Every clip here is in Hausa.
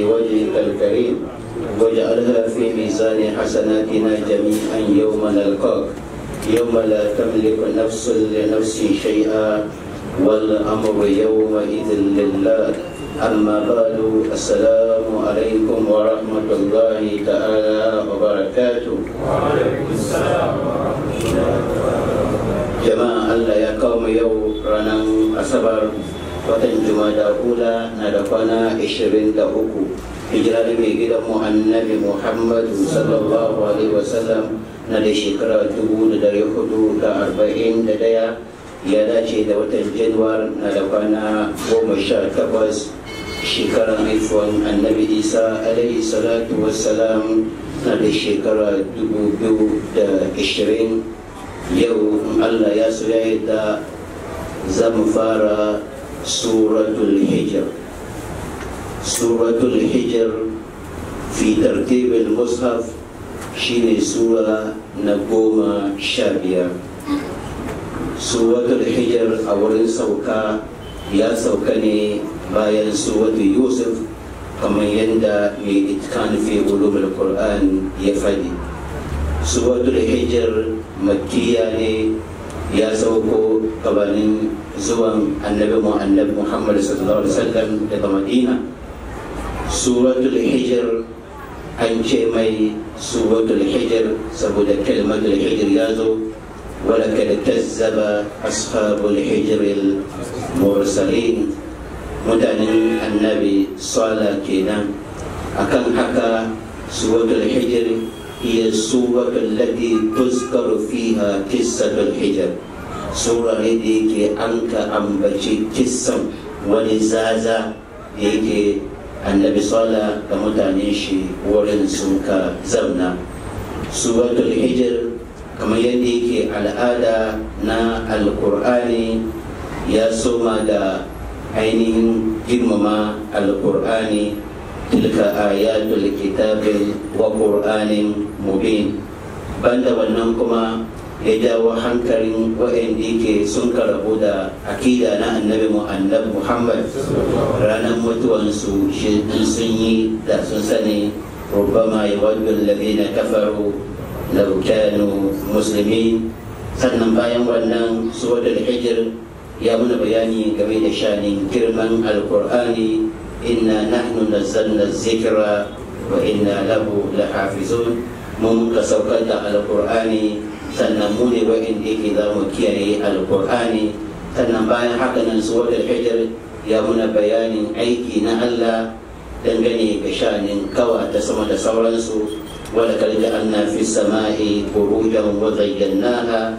وجهك الكريم واجعلها في ميزان حسناتنا جميعا يوم نلقاك يوم لا تملك نفس لنفس شيئا والأمر يومئذ لله أما بعد السلام عليكم ورحمة الله تعالى وبركاته وعليكم السلام ورحمة الله jama'a Allah ya kawo mu yau ranar asabar watan jumada hula na da kwana 23 hijira da mai gidan mu annabi muhammadu sallallahu alaihi wasallam na da shekara 441 ya dace da watan januwar na da kwana 18 shekarar haifuwan annabi isa alaihi salatu wassalam na da shekara 2020 yau in Allah ya so ya yadda za mu fara suratul hijr suratul hijr fi tartibin mushaf shine sura na goma sha biyar suratul hijr a wurin sauka ya sauka ne bayan suratul yusuf kamar yadda mai itkan fi ulumul qur'an ya faɗi suratul hijr makkiya ne ya sauko gabanin zuwan annabi mu annabi muhammad sallallahu alaihi wasallam daga madina suratul hijr an ce mai suratul hijr saboda kalmatul hijr ya zo ولقد كذب أصحاب الحجر المرسلين mutanen annabi sala kenan akan haka suratul hijr هي السورة التي تذكر فيها قصة الحجر سورة ديك أنك أمبتي قصة ولزازة ديك النبي صلى الله عليه وسلم ورن سنك زمنا سورة الحجر كما يديك الآلة نا القرآن يا سوما دا ainihin girmama alkur'ani tilka ayatul kitabil wa qur'anin mubin banda wannan kuma ya jawo hankalin waɗanda yake sun karabu da akida na annabi annabi muhammad ranar mutuwansu shi sun yi da sun sani ربما يود الذين كفروا لو كانوا مسلمين sannan bayan wannan suwatul hijir ya muna bayani game da shanin girman alkur'ani inna nahnu nazzalna zikra wa inna lahu lahafizun mun ka saukar da alkur'ani sannan mu ne wa'inda yake za mu kiyaye alkur'ani sannan bayan haka nan suwatul hijir ya muna bayanin aiki na allah dangane ga shanin kawa ta sama da sauransu wadda kalli anna fi sama'i burujan wa zayyanaha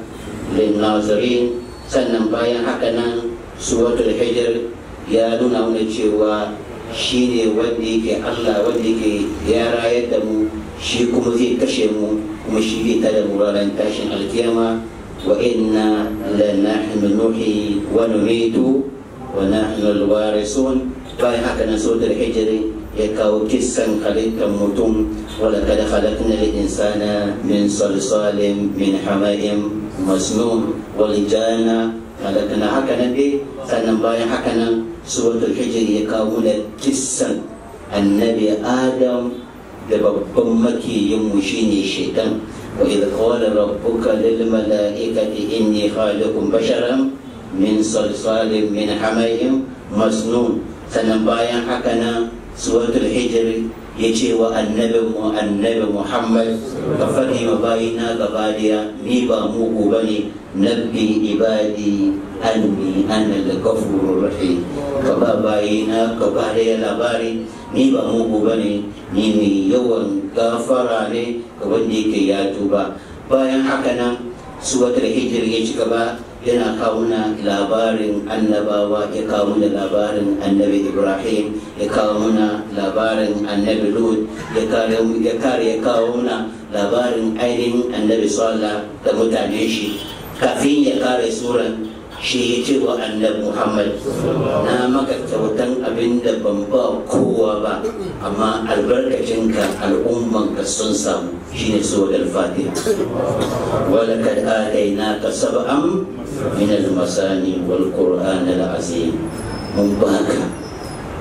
lin sannan bayan haka nan suwatul hijir ya nuna mana cewa shi ne wanda yake allah wanda yake ya rayar da mu shi kuma zai kashe mu kuma shi zai tada mu ranar tashin alkiyama wa inna la nahnu nuhi wa numitu wa nahnu alwarisun bayan haka nan suwatul hijir ya kawo kissan halittar mutum wala kada khalaqna al-insana min salsalin min hama'in masnun wal jana halakana haka nan dai sannan bayan haka nan suratul hijr ya kawo da kissan annabi adam da babban makiyin mu shine shaitan wa idh qala rabbuka lil mala'ikati inni khaliqun basharan min salsalin min hama'in masnun sannan bayan haka nan suratul hijr ya ce wa annabin mu annabi muhammad ka faɗi ma bayina gaba daya ni ba mugu ba ne nabbi ibadi anni ana al-ghafurur rahim ka ba bayina gaba daya labari ni ba mugu ba ne ni mai yawan gafara ne ga wanda yake ya tuba bayan haka nan suwatul hijir ya ci gaba yana kawo na labarin annabawa ya kawo da labarin annabi ibrahim ya kawo muna labarin annabi lut ya kare ya kawo muna labarin ainihin annabi sallah da mutane shi kafin ya kare suran shi ya ce wa annabi muhammad na maka kyautan abin da ban ba kowa ba amma albarkacinka al'ummanka sun samu shine suwar al-fatiha ولقد آتيناك سبعا من المثاني والقرآن العظيم من باك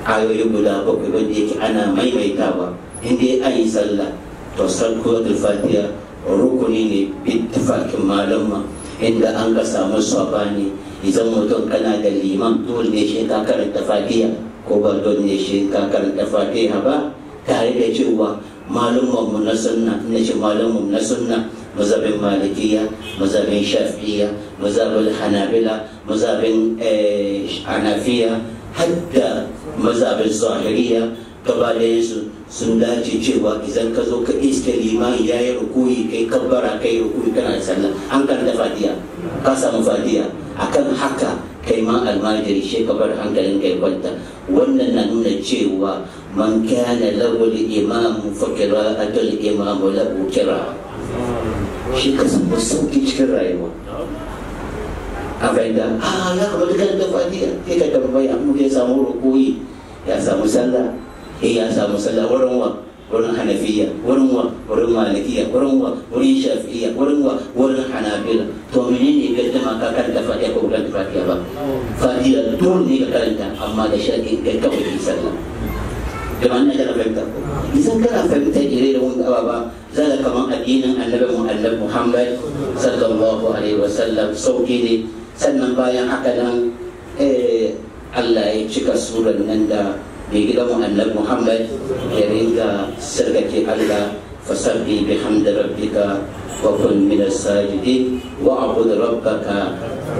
ayoyi guda bakwai wanda yake ana maimaitawa inda an yi sallah to suratul fatiha rukuni ne bittifakin malama inda an ka samu sabani idan mutum kana da liman dole ne shi ka karanta fatiha ko ba dole ne shi ka karanta fatiha ba tare da cewa malumman mu na sunna na ce malumman na sunna mazhabin malikiya mazhabin shafi'iyya mazhabin hanabila mazhabin hanafiya hadda mazhabin zahiriya gaba da su sun dace cewa idan ka zo ka iske limani ya yi rukuyi kai kabbara kai rukuyi kana da sallah an karanta fatiha ka samu fatiha akan haka kai ma almajiri shi ka bar hankalin kai kwanta wannan na nuna cewa man kana lahu al-imam fa qira'atul imam lahu qira'a shi ka samu sauki cikin rayuwa a fahimta a ya kamata kan da fatiha kai ka tambaya mu ya samu rukuyi ya samu sallah eh ya samu sallah wurin wa wurin hanafiya wurin wa wurin malikiya wurin wa wurin shafi'iya wurin wa wurin hanabila to menene gaddama ka karanta fatiha ko karanta fatiha ba fatiha dole ne ka karanta amma da sharɗin kai kawai ki sallah da wannan kana fahimta idan kana fahimta ire da wani ababa za ka kaman addinin annabi mu annabi muhammad sallallahu alaihi wasallam sauki ne sannan bayan haka nan Allah ya cika surar nan da mai gidan mu annabi Muhammad ya ringa sarkake Allah fasabbi bihamdi rabbika wa kun min as-sajidin wa abud rabbaka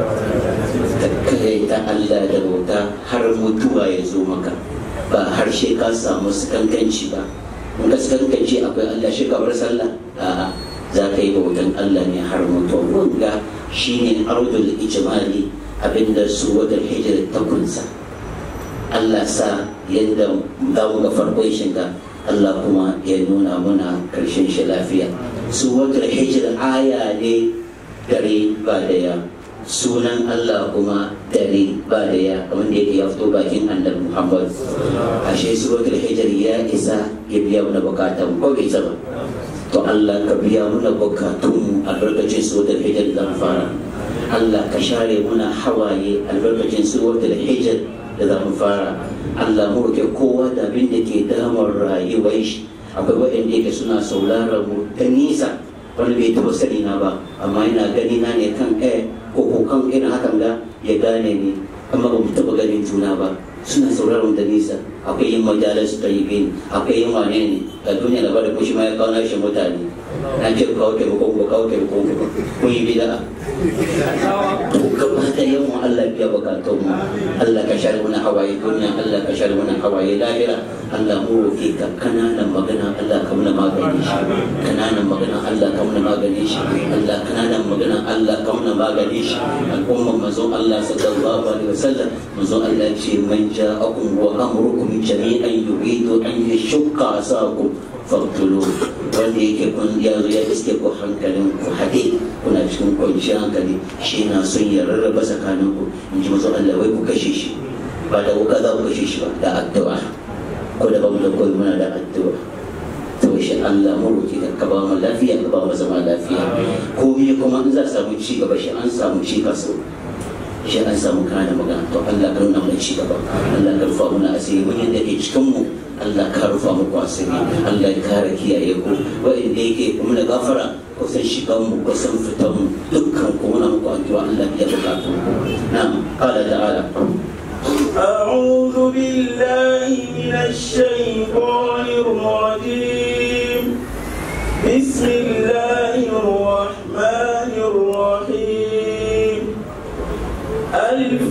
ta Allah da bauta har mutuwa ya zo maka ba harshe ka samu kankanci ba in ka kankanci akwai Allah shi ka bar sallah a'a za ka yi bautan Allah ne har mutuwa wanga shine ardul ijmali abinda su wadar hijira ta kunsa Allah sa yadda za mu ga farkon shiga Allah kuma ya nuna muna karshen shi lafiya su wadar hijira aya ne dare ba daya sunan Allah kuma dare ba daya kamar da yake ya fito bakin annabi Muhammad ashe su wadar hijira ya isa ya biya mana bukatan ko bai ba to Allah ka biya muna bukatun albarkacin su wadar hijira zan fara Allah ka share muna hawaye albarkacin su wadar hijira da za mu fara Allah mu roke kowa da abin da ke damar rayuwar shi akwai waɗanda yake suna sauraron mu ta nisa wani bai taɓa sani na ba amma yana gani na ne kan eh ko ko kan irin hakan da ya gane ni amma ba mu taɓa ganin juna ba suna sauraron da nisa akwai yin majalar su tayyibin akwai yin wane ne a duniya da bada kushi ma ya kawo nashi mutane na ce kawo taimakon ko kawo taimakon ko kun yi bida'a to gaba da yawan Allah biya bukatun mu Allah ka share mana hawaye duniya Allah ka share mana hawaye lahira Allah mu roke ka kananan magana Allah ka muna magani shi kananan magana Allah ka muna magani shi Allah kananan magana Allah ka muna magani shi al'umma manzon Allah sallallahu alaihi wasallam manzon Allah ce man ja'akum wa amrukum jami'an yuridu an yashqa asakum faktulu wanda yake kun ya zo ya iske ku hankalin ku haɗe kuna cikin kwanciyar hankali shi na son ya rarraba tsakanin ku in ji mazu Allah wai ku kashe shi ba da wuka za ku kashe shi ba da addu'a ko da bamu da koyi muna da addu'a to shi Allah mu roki ka ba mu lafiya ka ba mu zama lafiya komai kuma in za samu ci gaba shi an samu ci kaso shi an samu kana magana to Allah ka nuna mana ci gaba Allah ka rufa mana asiri mun yadda ke cikin mu Allah ka rufa muku asiri Allah ya kare kiyaye ku wa'inda yake kuma da gafara kusan shigan mu kusan fitan mu dukkan ku muna muku addu'a Allah ya bukatu na'am qala ta'ala أعوذ بالله من الشيطان الرجيم بسم الله الرحمن الرحيم ألف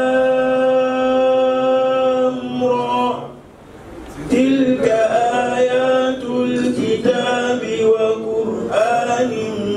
لام را تلك آيات الكتاب وقرآن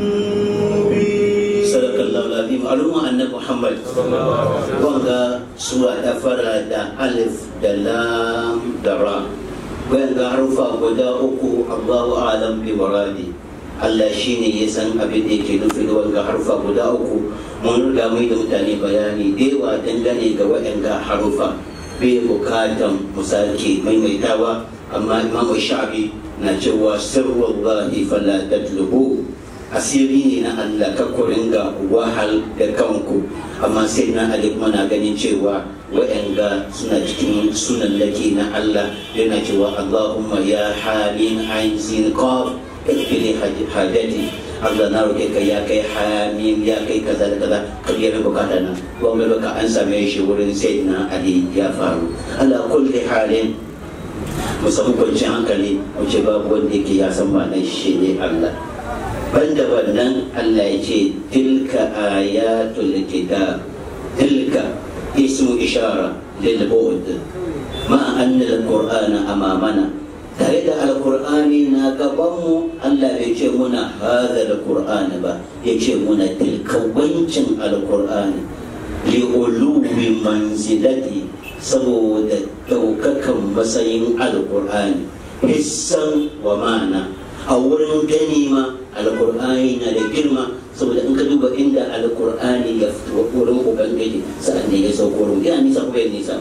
مبين sadakallahu alazim al'umma annabi Muhammad wanga sura ta fara da alif da lam da ra wanga harufa guda uku Allahu a'lam bi muradi Allah shine ya san abin da yake nufi da wanga harufa guda uku mun riga mai da mutane bayani da yawa dangane ga wa'anga harufa bai bukatan mu sake maimaitawa amma imamu sha'abi na cewa sirrullahi fala tatlubu asiri ne na Allah ka ku ringa wahal da kanku amma sai na Ali kuma na ganin cewa wa'anga suna cikin sunan laki na Allah yana cewa Allahumma ya hamim ain sin qaf ikfili hajati Allah na roke ka ya kai hamim ya kai kaza da kaza ka biya min bukata na wanda baka an same shi wurin sayyidina Ali ya faru ala kulli halin mu samu kwanciyar hankali mu ce babu wanda yake ya san ma'anar shi ne Allah banda wannan Allah ya ce tilka ayatul kitab tilka ismu ishara lil bu'd ma anna al-qur'ana amamana tare da alkur'ani na gabanmu Allah bai ce muna hada alkur'ani ba ya ce muna tilka wancin alkur'ani li'uluwi manzilati saboda ɗaukakan matsayin alkur'ani hissan wa mana a wurin gani ma alkur'ani na da girma saboda in ka duba inda alkur'ani ya fito wurin ubangiji sa'an ne ya sauko wurin yana nisa kuma ya nisa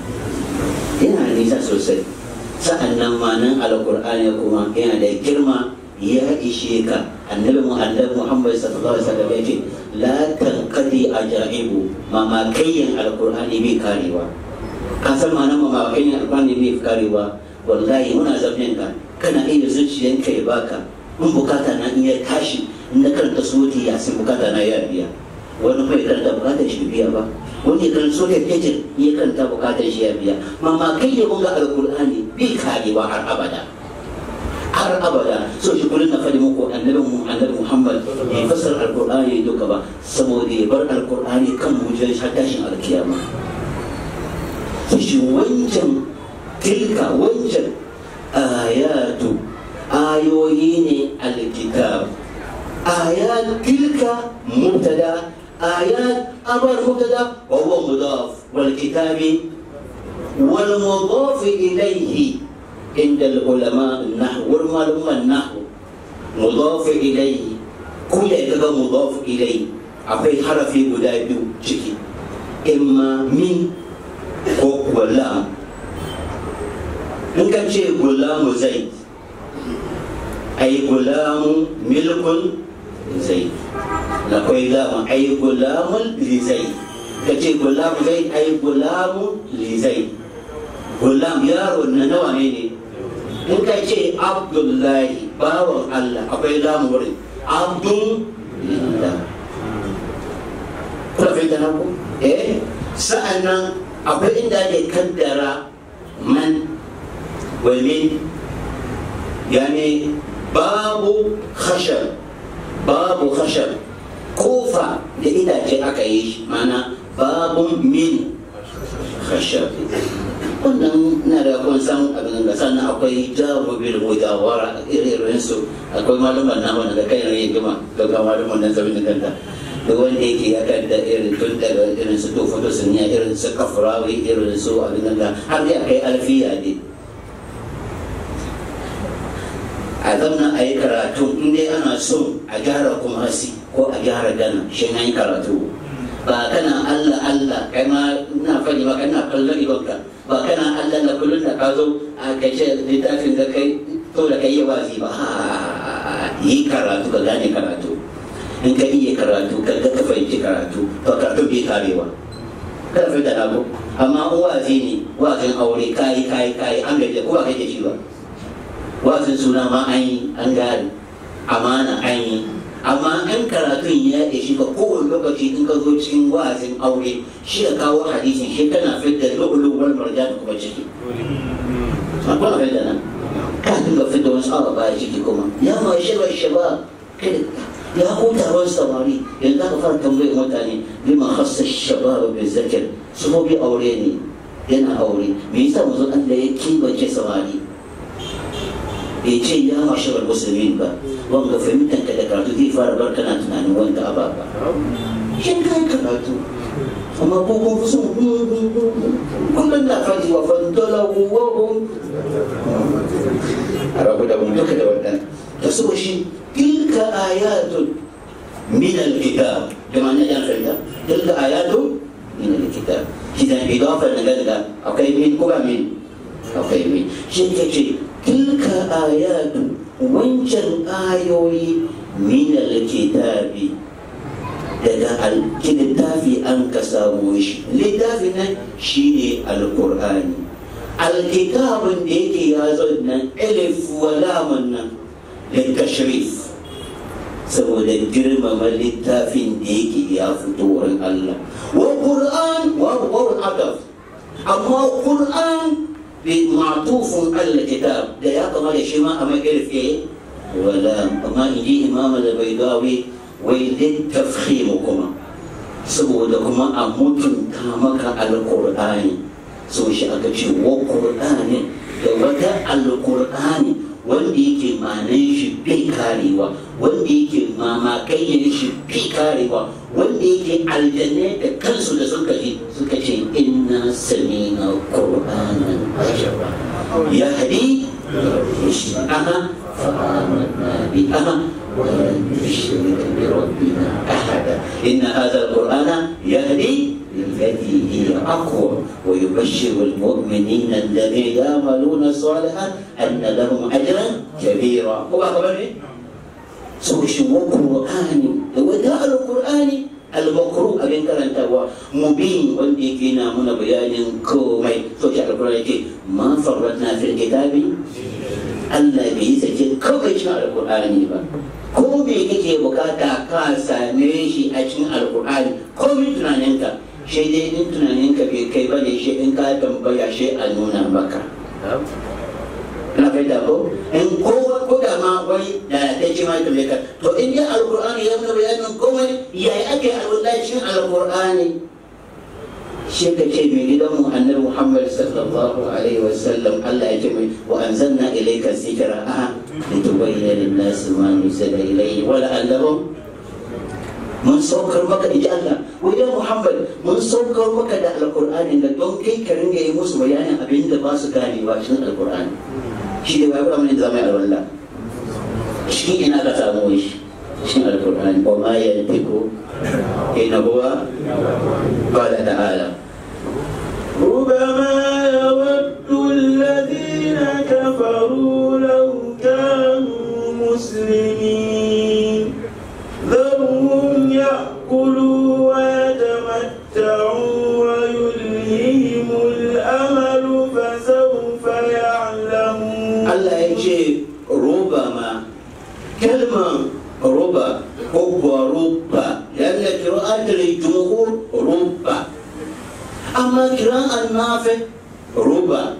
yana nisa sosai sa'an nan ma nan alkur'ani kuma yana da girma ya ishe ka annabi muhammad muhammad sallallahu alaihi wasallam ya ce la tanqadi ajaibu mamakayyin alkur'ani bai karewa ka san ma'anar mamakayyin alkur'ani bai karewa wallahi muna zafin ka kana iya zuciyanka ya baka in bukata na iya tashi in na karanta soti ya sai bukata na ya biya wani bai karanta bukatar shi biya ba wani kan so da fitir ya karanta bukatar shi ya biya mama kai ya bunga alkur'ani bi karewa har abada har abada so shi kullum na faɗi muku annabi mu annabi Muhammad ya fasar alkur'ani duka ba saboda ya bar alkur'ani kan mujiyar har tashin alkiyama shi wancan tilka wancan ayatu ayoyi ne alkitab ayat tilka mubtada آيات أمر مبتدا وهو مضاف والكتاب والمضاف إليه عند العلماء النحو والمعلومة النحو مضاف إليه كل كذا مضاف إليه أبي حرفي guda biyu ciki imma min ko gulam in ka ce gulamu zai ai gulamu milkun zai akwai lamun ai gulamun lizai ka ce gulamu zai ai gulamun lizai gulam yaro na nawa ne ne in ka ce abdullahi bawan allah akwai lamun wurin abdun lillah kuna fahimta na ku eh sa'an nan akwai inda ake kaddara man wa min yani babu khashab babu khashab kofa da itace aka yi shi mana babun min khashab wannan na da kun san abin da sannan akwai jawo bil mujawara irin su akwai malaman na wanda kai ne gima daga malaman nan zabin kanta da wanda yake ya kanta irin tun daga irin su tofa to sun irin su kafrawi irin su abin da har ya kai alfiya ne a zamna a yi karatu in dai ana so a gyara kuma hasi ko a gyara gana shi na yi karatu ba kana Allah Allah kai ma ina faɗi ba kana kallon idonka ba kana Allah na kullum da ka zo a kashe littafin da kai to da kai yi wazi ba yi karatu ka gane karatu in ka iya karatu ka ga ka fahimci karatu to karatu bai karewa kada fi da abu amma wazi ne wazin aure kayi kayi kayi an gaje ko ba kake shi ba wazin suna ma an yi an gane amana an yi amma in karatun ya ishi ka kowane lokaci in ka zo cikin wazin aure shi ka kawo hadisin shi kana fidda lu'ulu wal marjan kuma ciki akwai fidda nan ka dinga fidda wasu awa baya ciki kuma ya ma shaba shaba ya ko taron samari yanzu aka fara tambayar mutane liman khassa shabab bi zakir su bi aure ne yana aure me yasa manzon Allah ya kibace samari bai ce ya masharar musulmin ba wanga fahimtar ka da karatu zai fara bar kana tunanin wanda a ba shin kai karatu amma ko kun fi son kullum na faɗi wa fantola wawon a rabu da mun duka da wannan da so shi tilka ayatun min alkitab da ma na yan fahimta tilka ayatun min alkitab kidan idafa na gadaga akwai min ko ba min akwai min shi ke ce tilka ayatu wancan ayoyi min alkitabi daga littafi an ka samu shi littafin nan shine alkur'ani alkitabun da yake ya zo nan alif wa lamun nan litashrif saboda girmama littafin da yake ya fito wurin Allah wa qur'an wa wa adab amma qur'an bi ma'tufun al kitab da ya kama da shi ma a magarfe wala amma inji imam al-baydawi wai littafkhim kuma saboda kuma a mutunta maka alqur'ani so shi aka ce wa qur'ani da wata alqur'ani wanda yake manan shi bai karewa wanda yake mamakayyar shi bai karewa wanda yake aljanne da kansu da suka ji suka ce inna samina qur'anan ajaba ya hadi aha fa'amanna bi aha ولن نشرك بربنا احدا ان هذا القران يهدي للتي هي اقوى ويبشر المؤمنين الذين يعملون الصالحات ان لهم اجرا كبيرا هو اخبرني سو شو القران وداء القران المقروء abin karantawa mubin wanda yake na muna bayanin komai so shi alkurani yake ma farratna fil kitabi Allah bai yi sake kawai cikin alkur'ani ba ko me kake bukata ka same shi a cikin alkur'ani ko min tunaninka shi dai in tunaninka bai kai ba ne shi in ka tambaya shi a nuna maka na fahimta ko in kowa ko da ma wani da ta ce ma tambaye ka to in dai alkur'ani ya nuna bayanin komai yayi ake alwallahi cikin alkur'ani shi ka ce mai gidanmu annabi muhammad sallallahu alaihi wasallam allah ya ce mai wa anzalna ilayka zikra a litubayyana lin-nasi ma nuzila ilayhi wa la'allahum mun saukar maka inji Allah wajen Muhammad mun saukar maka da alkur'ani da don kai ka ringa yi musu bayanin abin da ba su ganewa cikin alkur'ani shi da babu amana da zama alwala shi ina ka samu shi cikin alkur'ani wa ma yantiku ina huwa qala ta'ala ربما يود الذين كفروا لو كانوا مسلمين ذرهم يأكلوا ويتمتعوا ويلههم الأمل فسوف يعلمون Allah ya ce roba ma kalmar roba ko kuwa roba yadda kira'atar jumhur roba amma kira'an nafi roba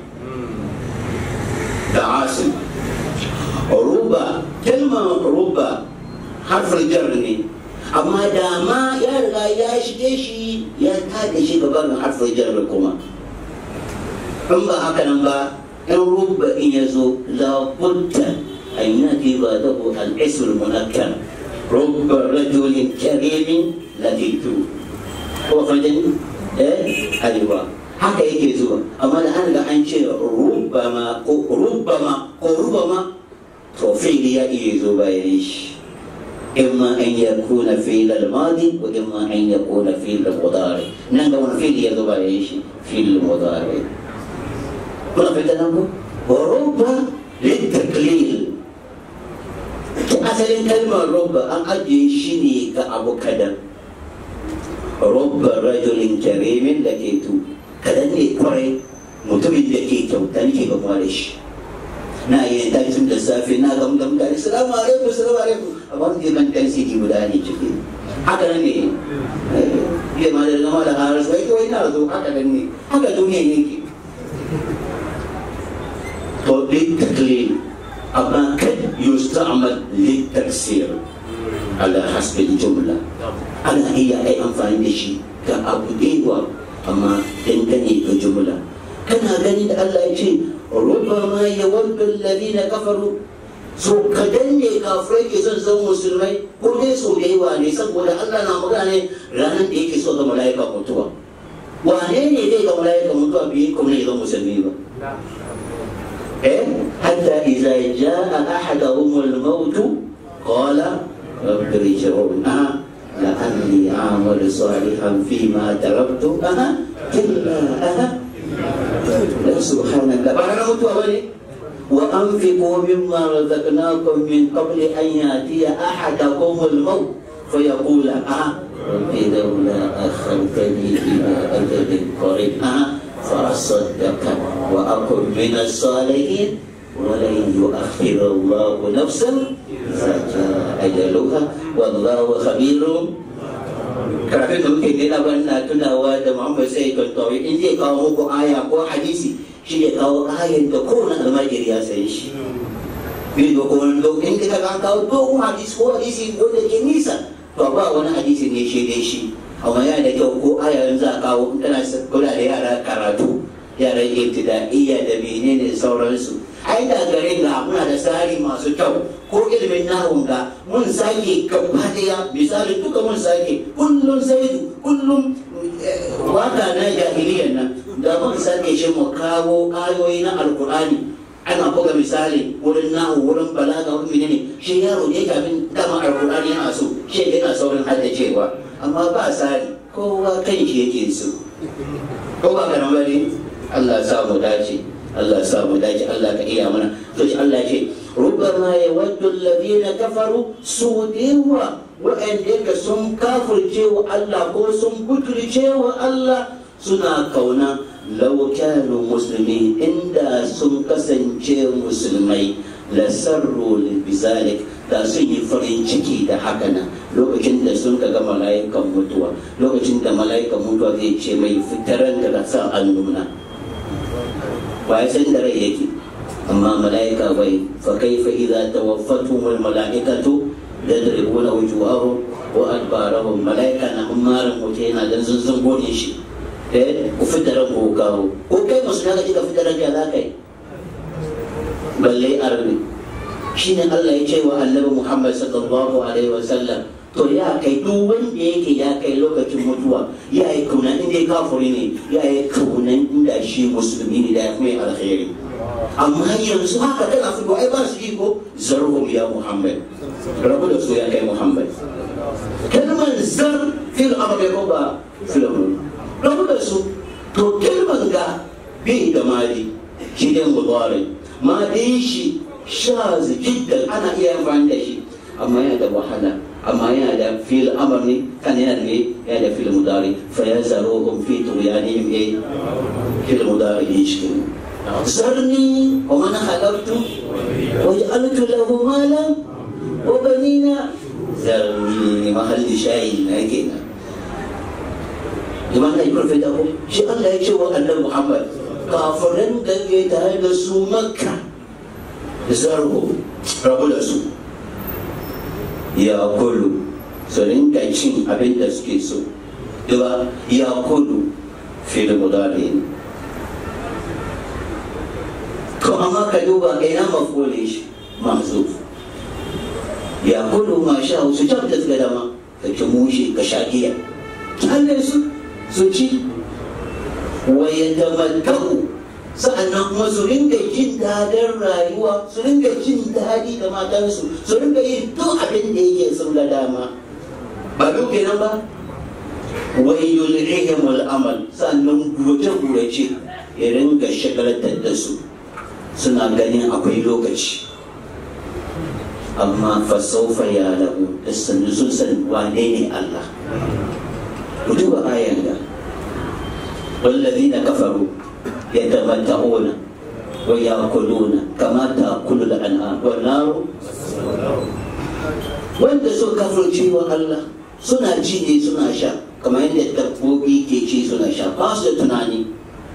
da asim roba kalmar roba harfar jar ne amma da ma ya riga ya shige shi ya tada shi gaban harfar jar kuma in ba haka nan ba in rubba in ya zo labudda an yaki ba da ku al'isur munakkar rubba rajulin karimin laditu ko fadin eh aiwa haka yake zuwa amma da an ga an ce rubbama ko rubbama ko rubbama to fi'li ya iya zo bayan shi إما أن يكون فعل الماضي وإما أن يكون فعل المضارع نعم فعل يذوب إيش فعل المضارع kuna fahimta nan ko roba littaklil to asalin kalmar roba an ajiye shi ne ga abu kadan roba rajulin karimin da ke tu kadan ne kwarai mutumin da ke kyauta ne ke gamuwa da shi na yi ta tun da safe na gamu da mutane salamu alaikum salamu alaikum amma wani ban dan sidi guda ne ciki haka nan ne ya ma da zama da harar sai to ina zo haka nan ne haka duniya yake to للتقليل أما قد يستعمل للتكسير على حسب الجملة أنا هي أي أنفاني شيء كأبو ديوة أما تنتني بجملة كان هذا الله يجي ربما يود الذين كفروا so kadan ne kafirai ke son zama musulmai ko dai so da yawa ne saboda Allah na magana ne ranar da yake so ga mala'ika mutuwa wane ne zai ga mala'ika mutuwa biyu kuma ne zama musulmi ba حتى إذا جاء أحدهم الموت قال رب ارجعون أه لعلي أعمل صالحا فيما تركت أه كلا أه لا سبحانك بعد موت أولي وأنفقوا مما رزقناكم من قبل أن يأتي أحدكم الموت فيقول أه رب لولا أخرتني إلى أجل قريب آه، فأصدق وأكن من الصالحين ولن يؤخر الله نفسا إذا جاء أجلها والله خبير karatun da muke nuna ban na tunawa da Muhammad sai kan tawi in zai kawo muku aya ko hadisi shi ya kawo ayan da kowane almajiri ya san shi bai da wani lokacin da ka kawo dogon hadisi ko hadisi wanda ke nisa to ba wani hadisi ne shi dai shi amma yana da kyau ko aya yanzu a kawo in kana kula da yara karatu yaran ibtida'iyya da menene da sauransu ai da garin ga muna da tsari masu kyau ko ilimin nahun ga mun sake gaba daya misali duka mun sake kullum zaidu kullum eh, waka na jahiliyyar nan da mun sake shi mu kawo ayoyi na alkur'ani ana buga misali wurin nahu wurin balaga wurin menene shi yaro ne kafin dama alkur'ani yana so shi yana saurin haddacewa amma ba tsari kowa kan shi yake so ko ba ka nan bane Allah ya sa mu dace Allah ya sa mu dace Allah ka iya mana to shi Allah ya ce rubbama yawaddu alladhina kafaru su dewa wa'anda sun kafirce wa Allah ko sun butulce wa Allah suna kauna law kanu muslimin inda sun kasance musulmai la sarru bizalik da sun yi farin ciki da haka nan lokacin da sun ga mala'ikan mutuwa lokacin da mala'ikan mutuwa zai ce mai fitaran daga sa annuna ba ya san da rai yake amma mala'ika bai fa kaifa idza tawaffatuhum al mala'ikatu yadribuna wujuhahum wa adbarahum mala'ika na umarin mutu yana dan zunzun godin shi eh ku fitaran ku kawo ko kai musulmi ka fitaran ka za kai balle arni shine Allah ya ce wa annabi Muhammad sallallahu alaihi wa sallam to ya kai duk wanda yake ya kai lokacin mutuwa ya yi kaunan inda ya kafuri ne ya yi kaunan inda shi musulmi ne da ya kuma alkhairi amma yanzu haka kana fito ai ba su iko zarhum ya Muhammad rabu da su ya kai Muhammad kalmar zar fil amr ko ba fil amr rabu da su to kalmar ga bai da mali shi ne mudari madin shi shaz jiddan ana iya amfani da shi amma yana da wahala amma yana da fil amr ne kan yana da yana da fil mudari fa yazaruhum fi tuyanihim eh fil mudari yishkin zarni wa man khalaqtu wa ja'altu lahu malan wa banina zarni mahalli shayi na kenan liman ya kurfe da ku shi Allah ya ce wa annabi Muhammad kafiran da ke tare da su makka zargo rabu da su ya kulu su rinka cin abin da suke so duba ya kulu fil mudari to amma ka duba ga ina mafule shi mahzuf ya kulu ma sha su can da suka dama ka ci mushi ka sha giya Allah su su ci wa yatamatta'u sa'annan kuma su ringa jin daɗin rayuwa su ringa jin daɗi da matansu su ringa yin duk abin da yake sun ga dama ba duk kenan ba wai yulhihim al'amal sannan gurace gurace ya ringa shagalatar da su suna ganin akwai lokaci amma fasaufa ya lagu da sannu sun san wane ne Allah ku duba ayan da والذين كفروا يتمتعون ويأكلون كما تأكل الأنعام والنار wanda suka kafirce wa Allah suna ci ne suna sha kamar yadda dabbobi ke ci suna sha ba su da tunani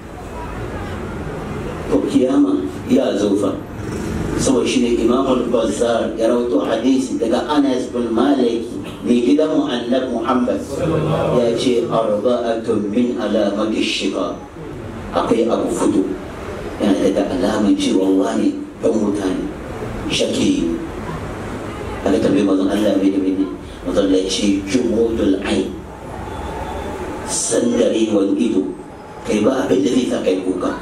to kiyama ya zofa saboda shi ne imamul bazzar ya rawaito hadisi daga anas bin malik mai gidan annab muhammad ya ce arba'atun min alamati shiga akwai abu fudu yana daga alaman cewa wani dan mutane shaki aka tambayi mazan allah mai da mai mazan da ce jumudul ain sandarewan ido kai ba abin da zai sa kai kuka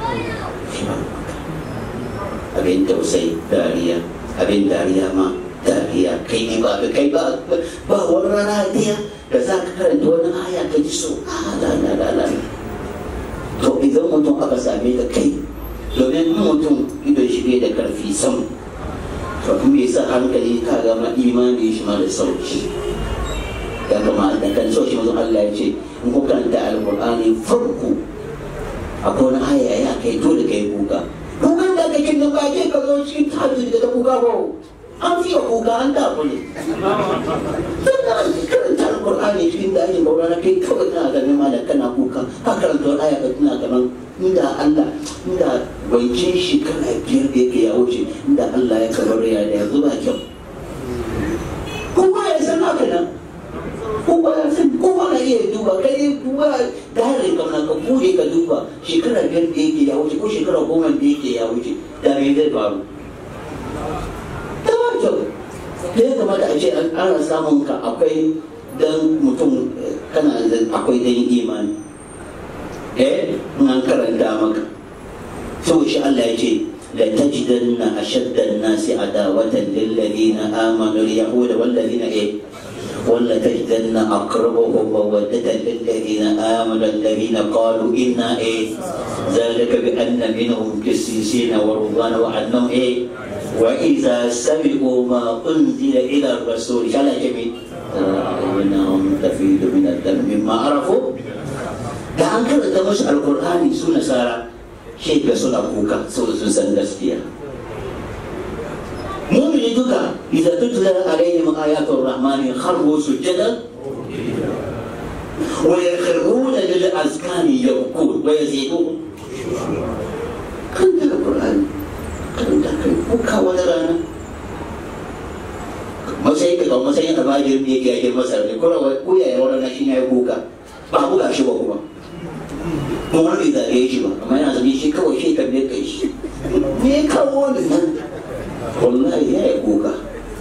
abin tausayi dariya abin dariya ma dariya kai ne ba kai ba ba wani rana daya da za ka karanta wani aya ka ji so la la la la to idan mutum aka same ka kai domin mutum idon shi bai da karfi sam to kuma ya sa hankali ka gama imani shi ma da sauki ya kamata kan so shi manzo Allah ya ce in ku karanta alqur'ani farko akwai wani aya ya kai dole kai kuka kukan da kake nan ba ke ka zo cikin tahajjud da kuka ba an fiye kuka an da ku ne sannan karanta alqur'ani cikin dajin baurana kai kawai kana ganin malam kana kuka ka karanta aya ka tana ganin inda Allah inda wancin shekara biyar da yake ya wuce inda Allah ya kabar ya da yanzu ba kyau kowa ya san haka nan kowa ya san kowa na iya duba kai dai duba da harin kamar ka bude ka duba shekara biyar da yake ya wuce ko shekara goma da yake ya wuce da me zai faru ta ba kyau da ya kamata a ce an ƙara samun ka akwai dan mutum kana akwai dan imani eh in an karanta maka sau shi Allah ya ce la tajidanna ashadda an-nasi adawatan lil ladina amanu al-yahuda wal ladina eh ولا تجدن أقربهم مودة للذين آمنوا الذين قالوا إنا إيه ذلك بأن منهم قسيسين ورهبان وأنهم إيه وإذا سمعوا ما أنزل إلى الرسول شاء جميل أعينهم تفيض من الدم مما عرفوا da an karanta musu alkur'ani su nasara shi ga suna kuka saboda sun san gaskiya mumini duka idza tutla alaihim ayatul rahmani kharru sujadan wa yakhruna lil azkani yabkun wa yazidun kan da alkur'ani kan da kai kuka wani rana matsayin ka kawo matsayin albajir da yake yakin masar ne kuma ko yaya wani na shi ne ya kuka ba buga shi ba kuma kuma wani bai zagaye shi ba amma yana zaune shi kawai shi kan ne kai shi me ya kawo wani nan wallahi ya yi kuka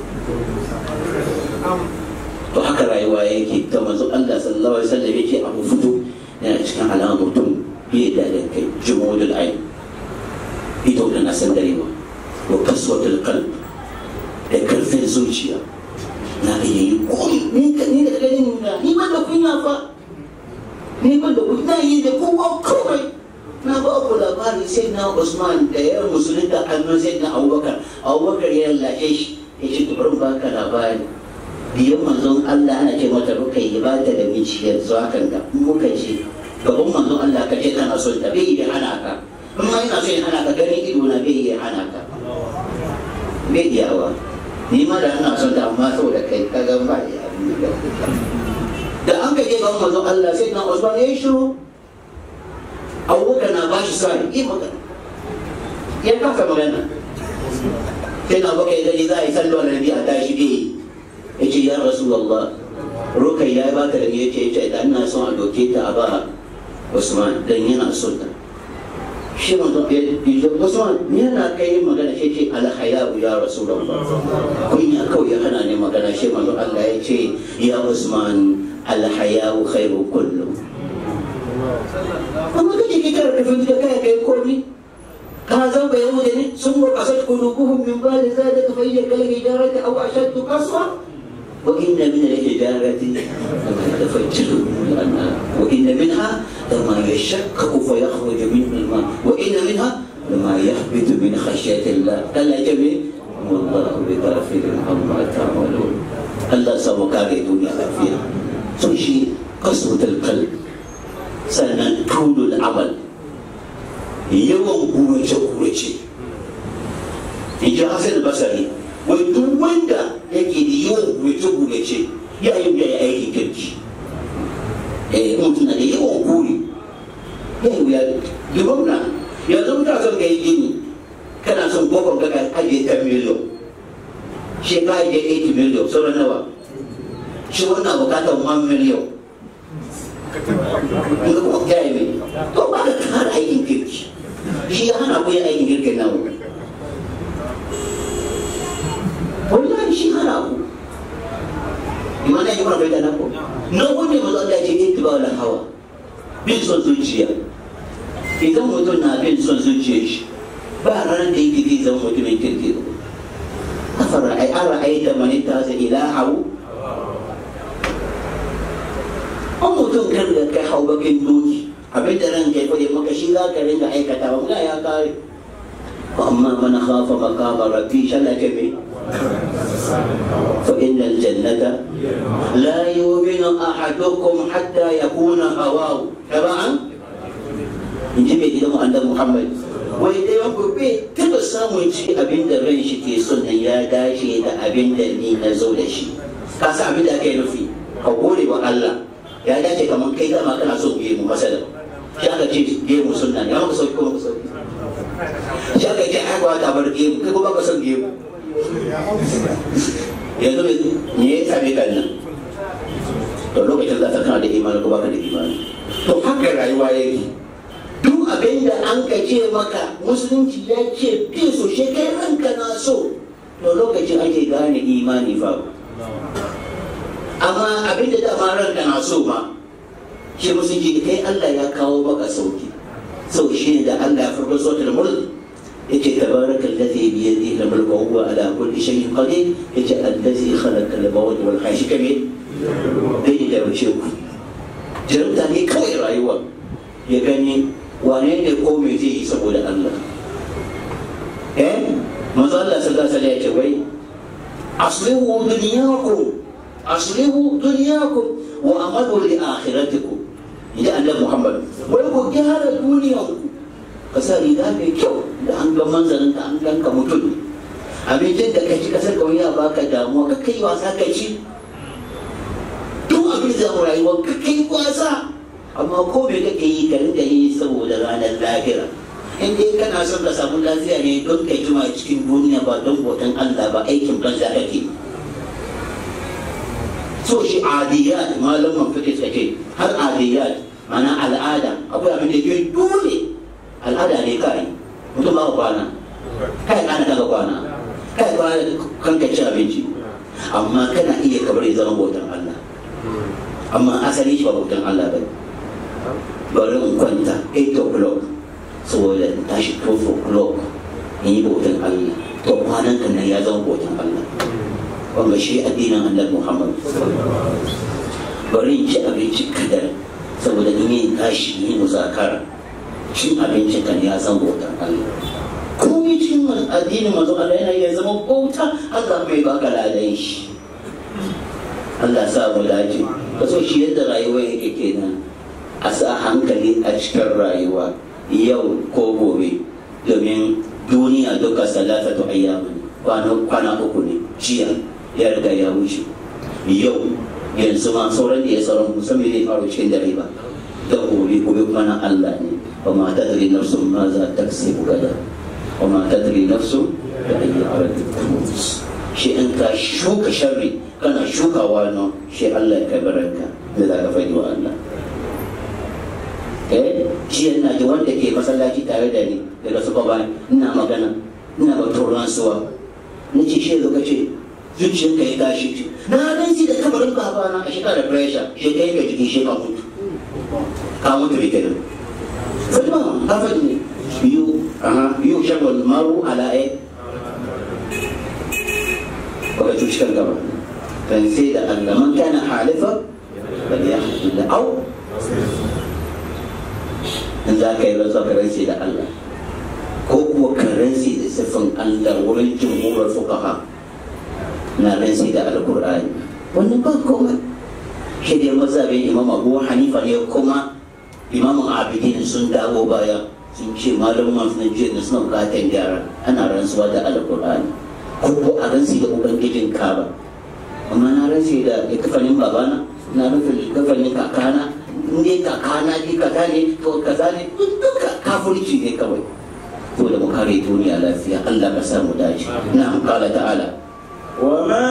to haka rayuwa yake ta manzo Allah sallallahu alaihi wasallam yake abu fito yana cikin alamar mutum bai da da kai jumudul ayn ito da na san darewa wa kaswatul qalb da karfin zuciya na iya yi komi ni ka ni da ganin na ni ban da kunya fa ni ban da kunya yi da kowa kawai na ba ku labari sai na Usman da ya musulunta annon sai na Abubakar Abubakar ya lashe shi ya ce bari ba ka labari biyan manzon Allah ana ce mata ruka yi ba ta da miji yanzu hakan da muka ce gaban manzon Allah ka ce kana son ta bai yi hana ka in ma ina so in hana ka ganin ido na bai yi hana ka bai iyawa ni ma da ina son ta amma saboda kai ka ga ba ya da an ka je ga manzon Allah sai na Usman ya shiru Abubakar na bashi sai yi magana ya kafa magana sai na baka gani za a yi sallar nabi a tashi bai ya ce ya Rasulullah Rukai ya ba ka da ya ce ya da ina son a doke ta a ba Usman dan yana son ta shi manzon ya ce Usman ni yana kai magana shi ce alhaya ya Rasulullah kunya kawai ya hana ne magana shi manzon Allah ya ce ya Usman alhaya'u khairu kullu amma kace ki kar kafin da kai kai komi ka zan ba yahuda ne sun ga kasat qulubuhum min ba'd zalika fa hiya kal hijarati aw ashaddu qaswa wa inna min al hijarati lama yatafajjaru al-anhar wa inna minha lama yashaqqaqu fa yakhruju minhu al-ma wa inna minha lama yahbitu min khashyati Allah kalla jami wallahu bi ghafilin amma ta'malun Allah samu kare duniya lafiya sun shi kaswatul qalb sannan tulul amal yawan gurace-gurace in ji hasan basari wai duk wanda yake da yawan gurace-gurace ya yi ya yi aiki kirki eh mutum na da yawan guri ya yi ya dubam na yanzu mutum son ka yi gini kana son gwagwan ka ka ajiye 10 miliyon shi ka ajiye 8 miliyon sauran nawa shi wannan bukatar 1 miliyon ga kuma gaya mai to ba ka kara aikin kirki shi ya hana ku yin aikin kirkin nan wallahi shi hana ku imana yi mana da nako na wanda mazu Allah ce yin tuba da hawa bin son zuciya idan mutum na bin son zuciya shi ba ranar da yake zai zama mutumin kirki afara ai ara ai da manita sa ilahu an mutum kan da kai hau bakin doki abin da ran kai fade maka shi za ka ringa aikata ba ya kare amma man khafa maqama rabbi shallake me fa innal jannata la yu'minu ahadukum hatta yakuna hawahu taba'an inji mai gidan annabi Muhammad wai dai wanku bai taba samun ci abin da ran shi ke son nan ya dace da abin da ni na zo da shi ka san abin da aka yi nufi ka gode wa Allah ya dace kamar kai dama kana son gemu masala shi aka ce gemu sunna ne amma ka sauki kuma ka sauki shi aka ce ai ba ta bar gemu kai kuma ka son gemu yanzu me ya same ka nan to lokacin za ka kana da imani ko baka da imani to haka rayuwa yake duk abin da an ka ce maka musulunci ya ce bi so shi kai ranka na so to lokacin ake gane imani fa amma abin da dama ranka na so ma shi musulunci kai Allah ya kawo maka sauki sau shi ne da Allah ya farko sautar mulk yace tabarakal ladhi bi yadihi al-mulku wa huwa ala kulli shay'in qadir yace allazi khalaqa al-mawt wal hayy kame dai da bace ku jarumta ne kawai rayuwa ya gani wane ne ko me zai yi saboda Allah eh manzo Allah sallallahu alaihi wasallam ya ce wai aslihu dunyakum aslihu dunyakum wa amalu li akhiratikum idan Allah Muhammad wai ku gyara duniyanku ka sa riga mai kyau da an ga manzanin ka an ganka mutum abincin da ka ci kasar kawai ya baka damuwa ka kai wasa ka ci duk abin da mu rayuwa ka kai wasa amma ko me kake yi ka rinka yi saboda ranar lahira in dai kana son ka samu lafiya ne don ka jima cikin duniya ba don bautan Allah ba aikin banza kake so shi adiyat malaman fiqh suke har adiyat mana al'ada akwai abin da ke dole al'ada ne kai mutum ba kwana kai kana kaga kwana kai kwana kanka ci abinci amma kana iya kabar ya zama bautan Allah amma asali shi ba bautan Allah ba bari in kwanta 8 o'clock saboda in tashi 12 o'clock in yi bautan Allah to kwanan kan nan ya zama bautan Allah wanda shi addinin Allah Muhammad bari in ci abinci kadar saboda in yi tashi yi muzakara cin abinci kan ya zama bautan Allah komai cikin addinin manzo Allah yana iya zama bauta Allah bai baka ladan shi Allah sa mu dace ka so shi yadda rayuwa yake kenan a sa hankali a cikin rayuwa yau ko gobe domin duniya duka salatatu ayyamin kwana uku ne jiya ya riga ya wuce yau yanzu ma sauran da ya sauran musamman zai faru cikin dare ba da gobe gobe kuma na Allah ne wa ma tadri nafsun ma za ta kasibu gada wa ma tadri nafsun da ayi ardi shi in ka shuka sharri kana shukawa no shi Allah ya kai baranka da za ka faɗi wa Allah eh shi yana ji wanda ke masallaci tare da ni daga suka ba ina magana ina batun rantsuwa na ce shi zo ka ce zuciyarka ya tashi na ganci da kabarin babana a shekara da pressure shi ka yanke jiki shi ka mutu ka mutu bai kenan fatima ka faɗi ne biyu aha biyu shagon maru ala e baka cuci kan gaba kan sai da Allah man kana halifa bal yahdi au in za ka yi rantsa ka rantsi da Allah ko kuwa ka rantsi da siffin Allah wurin jumhurar fuqaha na rantsi da alkur'ani wannan ba komai shi dai mazhabin imam abu hanifa ne kuma imamun abidin sun dawo baya sun ce malaman na jiya da suna bukatar gyara ana rantsuwa da alkur'ani ko ko a rantsi da ubangijin kaba amma na rantsi da kafanin babana na rufe kafanin kakana in dai kakana ji kaza ne to kaza ne duka kafurci ne kawai to da mu kare duniya lafiya Allah ka samu dace na kala ta'ala وما